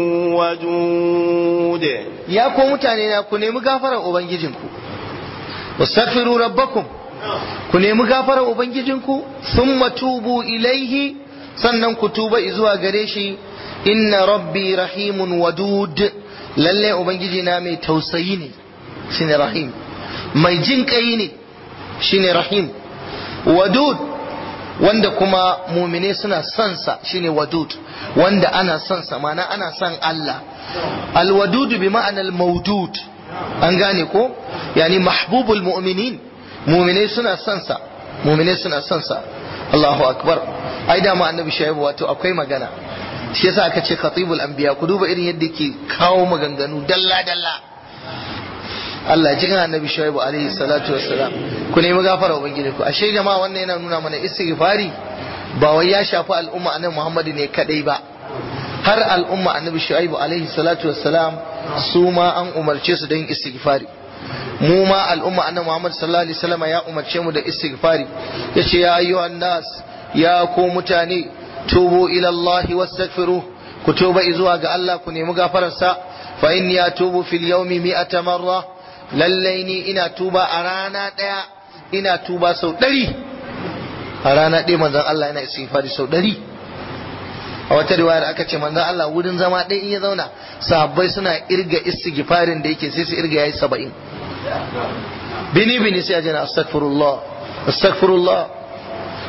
ودود ya ko mutane na ku nemi gafarar ubangijinku wastaghfiru rabbakum ku nemi gafarar ubangijinku thumma tubu ilaihi sannan ku tuba zuwa gare shi inna rabbi rahimun wadud lalle ubangiji na mai tausayi ne shine rahim mai jin kai ne shine rahim wadud wanda kuma mumine suna son sa shine wadud wanda ana son sa mana ana son Allah alwadud bi ma'anar maudud an gane ko yani mahbubul mu'minin mumine suna son sa mumine suna son sa Allahu akbar ai da ma annabi shaibu wato akwai magana shi yasa aka ce khatibul anbiya ku duba irin yadda ke kawo maganganu dalla dalla Allah ji annabi shaibu alaihi salatu wassalam ku nemi gafara ubangiji ku ashe jama'a wannan yana nuna mana istighfari ba wai ya shafi al'umma annabi Muhammad ne kadai ba har al'umma annabi shaibu alaihi salatu wassalam su ma an umarce su da yin istighfari mu ma al'umma annabi Muhammad sallallahu alaihi wasallam ya umarce mu da istighfari yace ya ayyuhan nas ya ku mutane tubu ila Allah wastaghfiru ku tuba zuwa ga Allah ku nemi gafararsa fa inni atubu fil yawmi mi'ata marra lallai ni ina tuba a rana daya ina tuba sau ɗari a rana ɗaya manzon Allah yana istighfari sau ɗari a wata riwayar aka ce manzon Allah wurin zama ɗaya in ya zauna sahabbai suna irga istighfarin da yake sai su irga yayi saba'in bini bini sai a jana astaghfirullah astaghfirullah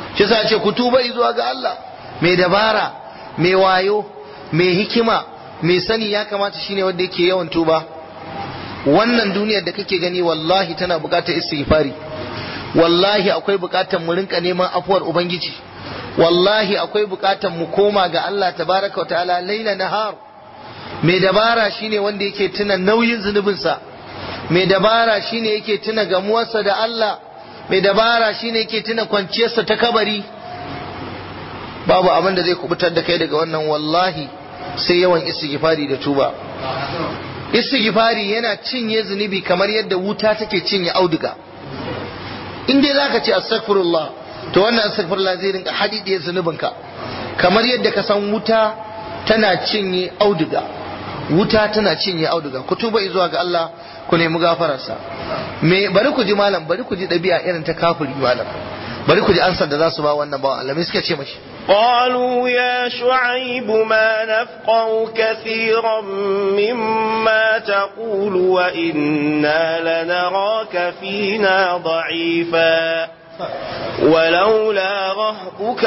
shi yasa ce ku tuba zuwa ga Allah mai dabara mai wayo mai hikima mai sani ya kamata shine wanda yake yawan tuba wannan duniyar da kake gani wallahi tana bukatar istighfari wallahi akwai bukatar mu rinka neman afuwar ubangiji wallahi akwai bukatar mu koma ga Allah tabaraka wa ta'ala laila nahar mai dabara shine wanda yake tuna nauyin zunubinsa mai dabara shine yake tuna gamuwarsa da Allah mai dabara shine yake tuna kwanciyarsa ta kabari babu abin da zai kubutar da kai daga wannan wallahi sai yawan istighfari da tuba istighfari yana cinye zunubi kamar yadda wuta take cinye auduga in dai zaka ce astaghfirullah to wannan astaghfirullah zai rinka hadidiye zunubinka kamar yadda ka san wuta tana cinye auduga wuta tana cinye auduga ku tuba zuwa ga Allah ku nemi gafararsa me bari ku ji malam bari ku ji ɗabi'a irin ta kafiri malam bari ku ji ansar da za su ba wannan bawan Allah me suka ce mashi قالوا يا شعيب ما نفقه كثيرا مما تقول وإنا لنراك فينا ضعيفا ولولا رهبك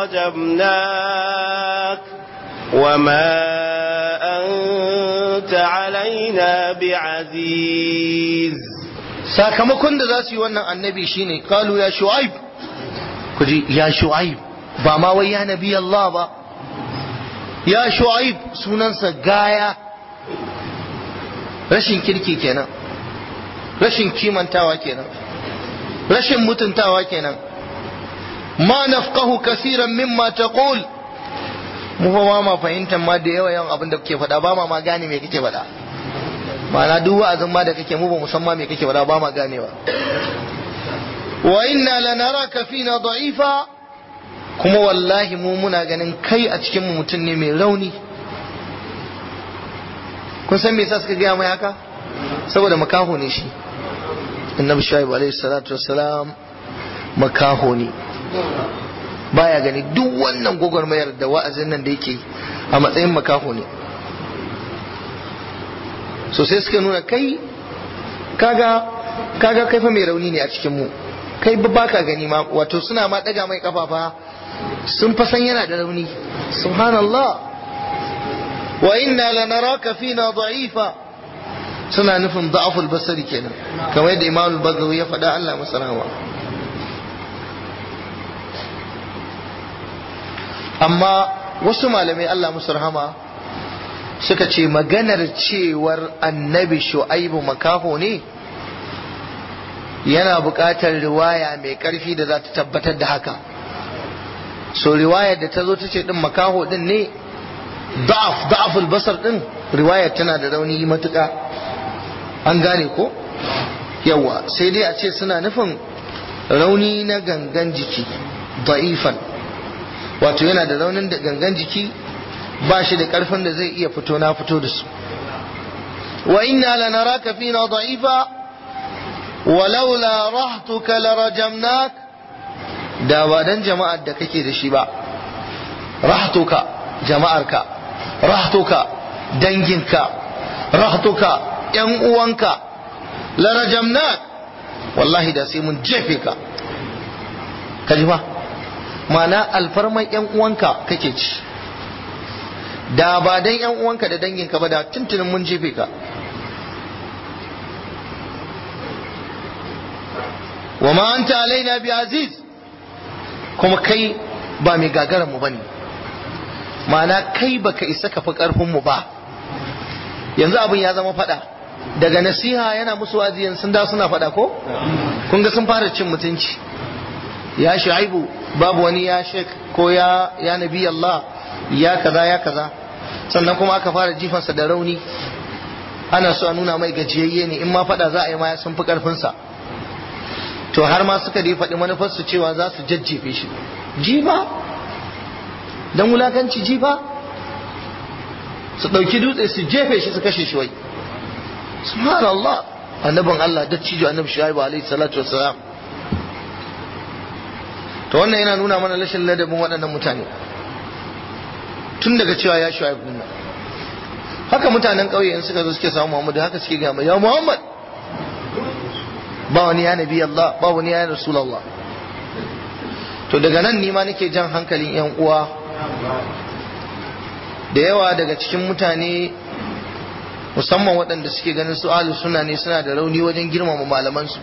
لرجمناك وما أنت علينا بعزيز sakamakon da za su yi wannan annabi shine kalu ya shu'aib ku ji ya shu'aib ba ma wai ya nabi Allah ba ya shu'aib sunansa gaya rashin kirki kenan rashin kimantawa kenan rashin mutuntawa kenan ma nafqahu kaseeran mimma taqul mu fa ma fahimtar ma da yawa yawan abin da kake faɗa ba ma ma gane me kake faɗa ma'ana duk wa'azin ma da kake mu ba musamman me kake faɗa ba ma ganewa wa inna lanaraka fina da'ifa kuma wallahi mu muna ganin kai a cikin mu mutum ne mai rauni kun san me yasa suka gaya mai haka saboda makaho ne shi annabi shuaib alaihi salatu wassalam makaho ne baya gani duk wannan gwagwarmayar da wa'azin nan da yake a matsayin makaho ne so sai suka nuna kai kaga kaga kai fa mai rauni ne a cikin mu kai ba baka gani ma wato suna ma daga mai kafafa sun fa san yana da rauni subhanallah wa inna lanaraka fina da'ifa suna nufin da'aful basari kenan kamar yadda imam al-bagawi ya faɗa Allah masa rahama amma wasu malamai Allah musu rahama suka ce maganar cewar annabi shu'aibu makaho ne yana buƙatar riwaya mai ƙarfi da za ta tabbatar da haka so riwayar da ta zo ta ce ɗin makaho ɗin ne da'af da'aful basar ɗin riwayar tana da rauni matuƙa an gane ko yawa sai dai a ce suna nufin rauni na gangan jiki da'ifan wato yana da raunin da gangan jiki ba shi da karfin da zai iya fito na fito da su wa inna lanaraka fina da'ifa walaula rahtuka larajamnak da ba dan jama'ar da kake da shi ba rahtuka jama'arka rahtuka danginka rahtuka yan uwanka larajamnak wallahi da sai mun jefe ka kaji ba ma'ana alfarman yan uwanka kake ci da ba dan yan uwanka da danginka ba da tuntunin mun jefe ka wa ma anta alaina bi aziz kuma kai ba mai gagaran mu bane ma'ana kai baka isa ka fi karfin mu ba yanzu abin ya zama fada daga nasiha yana musu waziyan sun da suna fada ko kun ga sun fara cin mutunci ya shu'aibu babu wani ya shek ko ya ya nabi Allah ya kaza ya kaza sannan kuma aka fara jifansa da rauni ana so a nuna mai gajiyayye ne in ma fada za a yi ma sun fi karfinsa to har ma suka dai faɗi manufarsu cewa za su jajjefe shi jifa don wulakanci jifa su ɗauki dutse su jefe shi su kashe shi wai subhanallah annabin Allah dattijo annabi shu'aibu alaihi salatu wassalam to wannan yana nuna mana rashin ladabin waɗannan mutane tun daga cewa ya shu'aibu nan haka mutanen ƙauye in suka zo suke samu Muhammadu haka suke gama ya Muhammad ba wani ya nabi Allah ba wani ya Rasulullah to daga nan nima nake jan hankalin 'yan uwa da yawa daga cikin mutane musamman waɗanda suke ganin su alu suna ne suna da rauni wajen girmama malamansu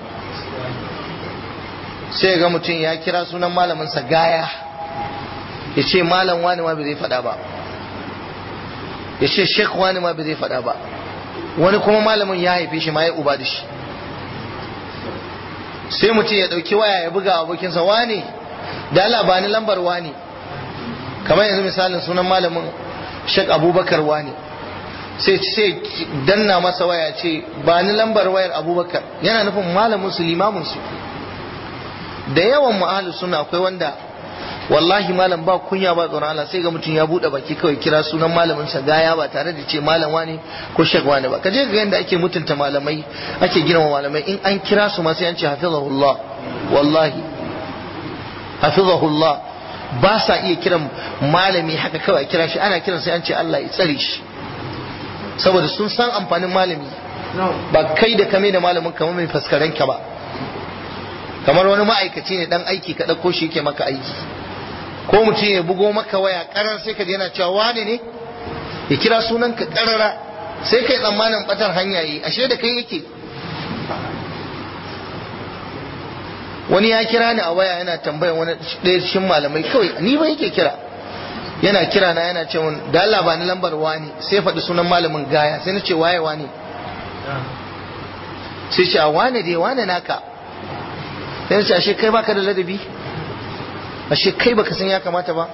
sai ga mutum ya kira sunan malaminsa gaya ya ce malam wani ma bai zai faɗa ba ya ce shek wani ma bai zai faɗa ba wani kuma malamin ya haife shi ma ya uba da shi sai mutum ya ɗauki waya ya buga abokinsa wane da Allah ba ni lambar wane kamar yanzu misalin sunan malamin shek abubakar wane sai sai danna masa waya ce ba ni lambar wayar abubakar yana nufin malamin su limamin su da yawan mu suna akwai wanda wallahi malam ba kunya ba tsoron Allah sai ga mutum ya bude baki kawai kira sunan malamin sa gaya ba tare da ce malam wani ko shek wani ba kaje ga yanda ake mutunta malamai ake girma malamai in an kira su ma sai an ce hafizahullah wallahi hafizahullah ba sa iya kiran malami haka kawai kira shi ana kiran sai an ce Allah ya tsare shi saboda sun san amfanin malami ba kai da kame da malamin kamar mai faskaren ka ba kamar wani ma'aikaci ne dan aiki ka ɗauko shi yake maka aiki ko mutum ya bugo maka waya karar sai ka je yana cewa wane ne ya kira sunan ka karara sai kai tsammanin batar hanya yi ashe da kai yake wani ya kira ni a waya yana tambayar wani ɗaya cikin malamai kawai ni ba yake kira yana kira na yana ce mun da Allah ba ni lambar wani sai faɗi sunan malamin gaya sai na ce waye wani sai ce a wane dai wane naka sai na ce ashe kai baka da ladabi ashe kai baka san ya kamata ba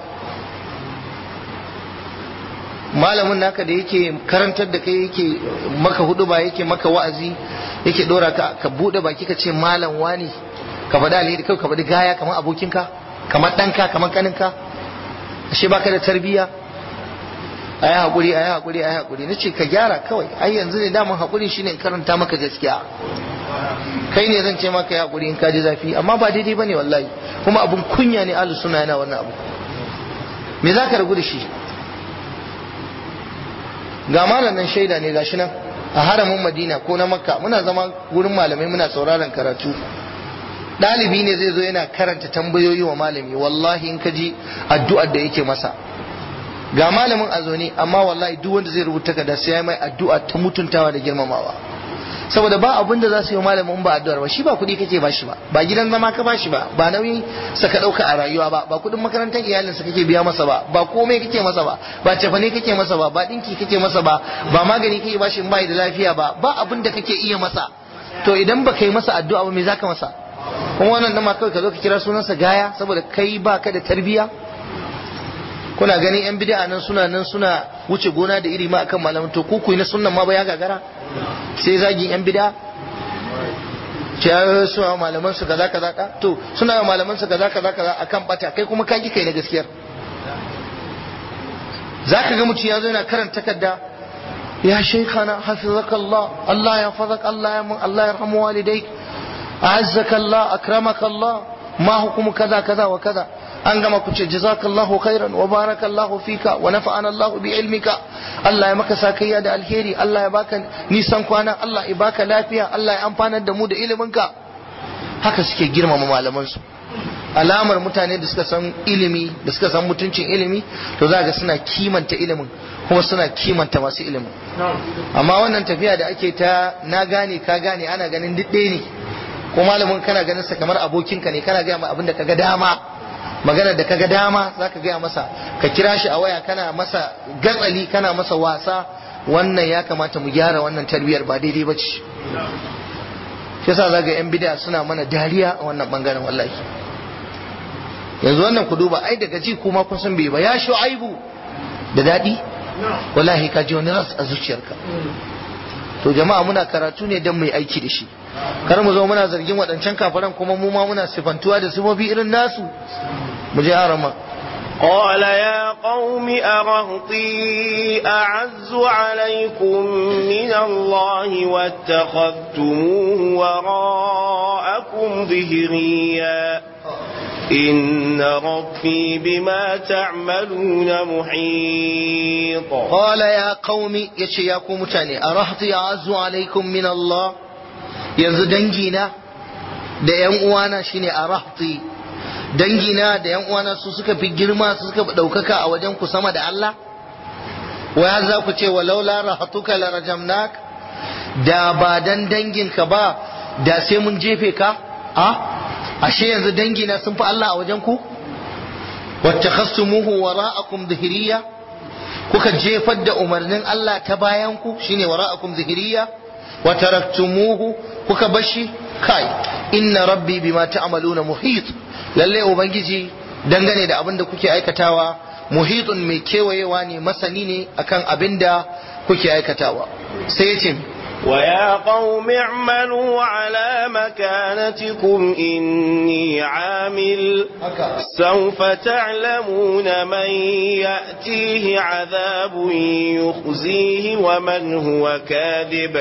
malamin naka da yake karantar da kai yake maka hudu ba yake maka wa'azi yake dora ka ka bude baki ka ce malam wani ka faɗi alheri kai ka faɗi gaya kamar abokinka kamar ɗanka kamar kaninka ashe baka da tarbiyya a yi haƙuri a yi haƙuri a yi haƙuri na ce ka gyara kawai ai yanzu ne daman haƙuri shine in karanta maka gaskiya kai ne zan ce maka ya haƙuri in ka ji zafi amma ba daidai bane wallahi kuma abun kunya ne ahlus suna yana wannan abu me za ka ragu da shi ga malamin shaida ne gashi nan a haramin madina ko na makka muna zama wurin malamai muna sauraron karatu ɗalibi ne zai zo yana karanta tambayoyi wa malami wallahi in ka ji addu'ar da yake masa ga malamin a zo ne amma wallahi duk wanda zai rubuta ka da sai ya mai addu'a ta mutuntawa da girmamawa saboda ba abin da za su yi malamin ba addu'ar ba shi ba kuɗi kake bashi ba ba gidan zama ka bashi ba ba nauyi sa ka ɗauka a rayuwa ba ba kuɗin makarantar iyalinsa kake biya masa ba ba komai kake masa ba ba cefane kake masa ba ba ɗinki kake masa ba ba magani kake bashi in bai da lafiya ba ba abin da kake iya masa to idan ba kai masa addu'a ba me zaka masa kuma wannan dama kawai ka zo ka kira sunansa gaya saboda kai ba ka da tarbiyya kuna ganin yan bid'a nan suna nan suna wuce gona da iri ma akan malamin to ku kuyi na sunnan ma ba ya gagara sai zagin yan bid'a ce ya suna malaman su kaza kaza ka to suna malaman su kaza kaza kaza akan bata kai kuma ka kai na gaskiyar zaka ga mutum ya zo yana karanta takarda ya shaykhana hafizakallah Allah ya fazak Allah ya mun Allah ya rahmu walidayk أعزك الله أكرمك الله ما حكم كذا كذا وكذا أنجم كنت جزاك الله خيرا وبارك الله فيك ونفعنا الله بعلمك الله يمك ساكيا دا الهيري الله يباك نيسان كوانا الله يباك لافيا الله يأمبانا دمود إلمنك haka suke girmama malamansu alamar mutane da suka san ilimi da suka san mutuncin ilimi to za ga suna kimanta ilimin kuma suna kimanta masu ilimin amma wannan tafiya da ake ta na gane ka gane ana ganin duk ɗaya ne ko malamin kana ganin sa kamar abokinka ne kana gaya abin da kaga dama maganar da kaga dama zaka gaya masa ka kira shi a waya kana masa gatsali kana masa wasa wannan ya kamata mu gyara wannan tarbiyar ba daidai ba ce shi yasa zaga yan bid'a suna mana dariya a wannan bangaren wallahi yanzu wannan ku duba ai daga ji kuma kun san bai ba ya shu'aibu da dadi wallahi ka ji wani ras a zuciyarka to jama'a muna karatu ne don mai aiki da shi kar mu zo muna zargin waɗancan kafaran kuma mu ma muna sifantuwa da sifofi irin nasu mu je arama قال يا قوم أرهطي أعز عليكم من الله واتخذتموه وراءكم ظهريا إن ربي بما تعملون محيط قال يا قوم يشي يا قوم تاني أرهطي أعز عليكم من الله yanzu dangina da ‘yan uwana shine a rahti dangina da yan uwana su suka fi girma su suka fi ɗaukaka a wajen ku sama da Allah waya za ku ce walau la rahatuka la rajamnak da ba dan danginka ba da sai mun jefe ka a ashe yanzu dangina sun fi Allah a wajen ku wattakhastumuhu wara'akum dhihriya kuka jefar da umarnin Allah ta bayan ku shine wara'akum dhihriya wa taraktumuhu kuka bashi kai inna rabbi bima ta'maluna muhit lalle ubangiji dangane da abin da kuke aikatawa muhitun mai kewayewa ne masani ne akan abin da kuke aikatawa sai ya ce ويا قوم اعملوا على مكانتكم إني عامل سوف تعلمون من يأتيه عذاب يخزيه ومن هو كاذب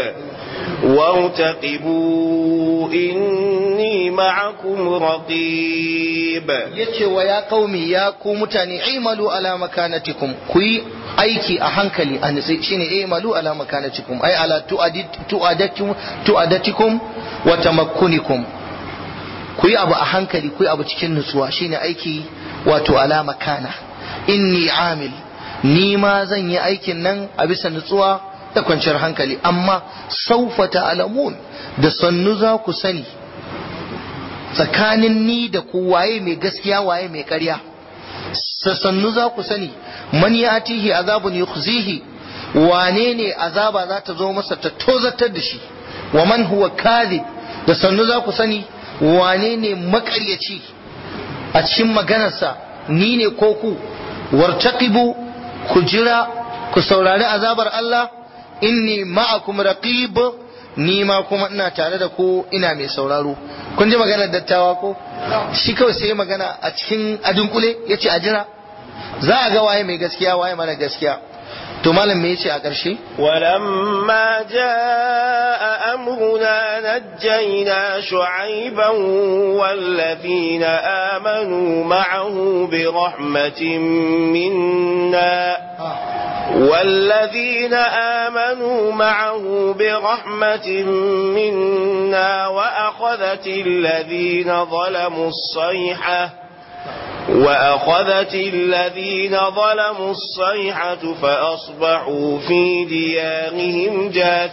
وارتقبوا إني معكم رقيب yace wa ya qaumi ya ku mutane imalu ala makanatikum ku yi aiki a hankali a nitsi shine imalu ala makanatikum ai ala tu'adatikum tu'adatikum wa tamakkunikum ku yi abu a hankali ku yi abu cikin nutsuwa shine aiki wato ala makana inni amil ni ma zan yi aikin nan a bisa nutsuwa da kwanciyar hankali amma saufa ta'lamun da sannu za ku sani tsakanin ni da ku waye mai gaskiya waye mai ƙarya sannu za ku sani man yatihi azabun yukhzihi wane ne azaba za ta zo masa ta tozatar da shi wa man huwa kadhib da sannu za ku sani wane ne makaryaci a cikin maganarsa ni ne ko ku wartaqibu ku jira ku saurari azabar Allah inni ma'akum raqib ni ma kuma ina tare da ku ina mai sauraro kun ji maganar dattawa ko shi kawai sai magana a cikin adunkule yace a jira za a ga waye mai gaskiya waye mara gaskiya to malam me yace a ƙarshe ولما جاء أمرنا نجينا شعيبا والذين آمنوا معه برحمة منا والذين آمنوا معه برحمة منا وأخذت الذين ظلموا الصيحة وأخذت الذين ظلموا الصيحة فأصبحوا في ديارهم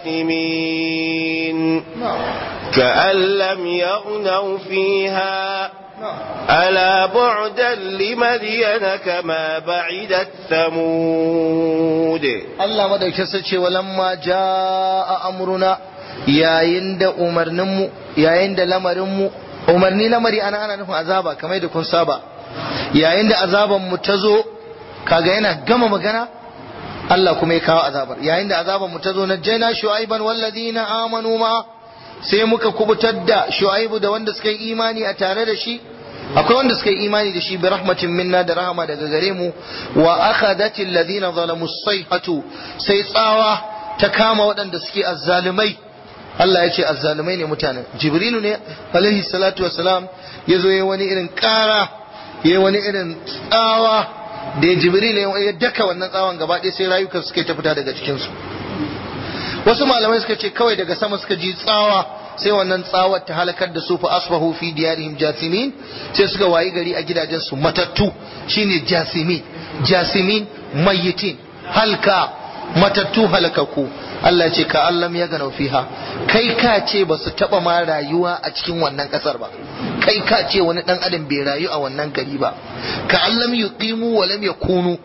جاثمين كأن لم يغنوا فيها ألا بعدا لمدين كما بعدت ثمود Allah madaukin sace walamma jaa amruna yayin da umarninmu yayin da lamarinmu umarni lamari ana ana nufin azaba kamar da kun saba yayin da azaban mu ta zo kaga yana gama magana Allah kuma ya kawo azabar yayin da azaban mu ta zo najjayna shu'aiban walladina amanu ma sai muka kubutar da shu'aibu da wanda suka yi imani a tare da shi akwai wanda suka yi imani da shi bi rahmatin minna da rahama daga gare mu wa akhadati alladhina zalamu sayhatu sai tsawa ta kama waɗanda suke azzalumai Allah ya ce azzalumai ne mutanen jibrilu ne alaihi salatu wassalam ya zo ya wani irin ƙara ya wani irin tsawa da ya jibrilu ya daka wannan tsawon gaba ɗaya sai rayukan suke ta fita daga cikinsu wasu malamai suka ce kawai daga sama suka ji tsawa sai wannan tsawar ta halakar da su fa asbahu fi diyarihim jasimin sai suka wayi gari a gidajen su matattu shine jasimin jasimin mayyitin halka matattu halakaku Allah ce ka allam ya gana fiha kai ka ce ba su taba ma rayuwa a cikin wannan kasar ba kai ka ce wani dan adam bai rayu a wannan gari ba ka allam yuqimu wa lam yakunu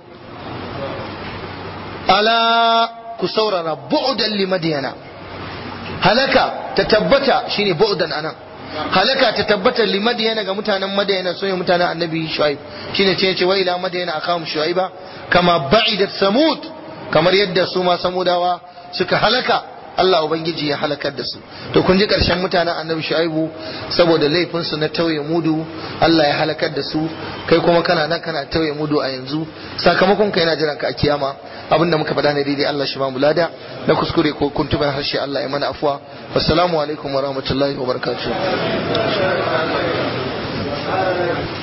ala ku saurara bu'dan li madyana halaka ta tabbata shine bu'dan anan halaka ta tabbata li madyana ga mutanen madyana so ne mutanen annabi shuaib shine ce ce wa ila madyana akam shuaiba kama ba'idat samud kamar yadda su ma samudawa suka halaka Allah ubangiji ya halakar da su to kun ji karshen mutanen annabi shuaibu saboda laifin su na tauye mudu Allah ya halakar da su kai kuma kana nan kana tauye mudu a yanzu sakamakon kai na jiran ka a kiyama abinda muka faɗa ne daidai Allah shi ba mu lada na kuskure ko kuntuban harshe Allah ya mana afwa wassalamu alaikum wa rahmatullahi wa barakatuh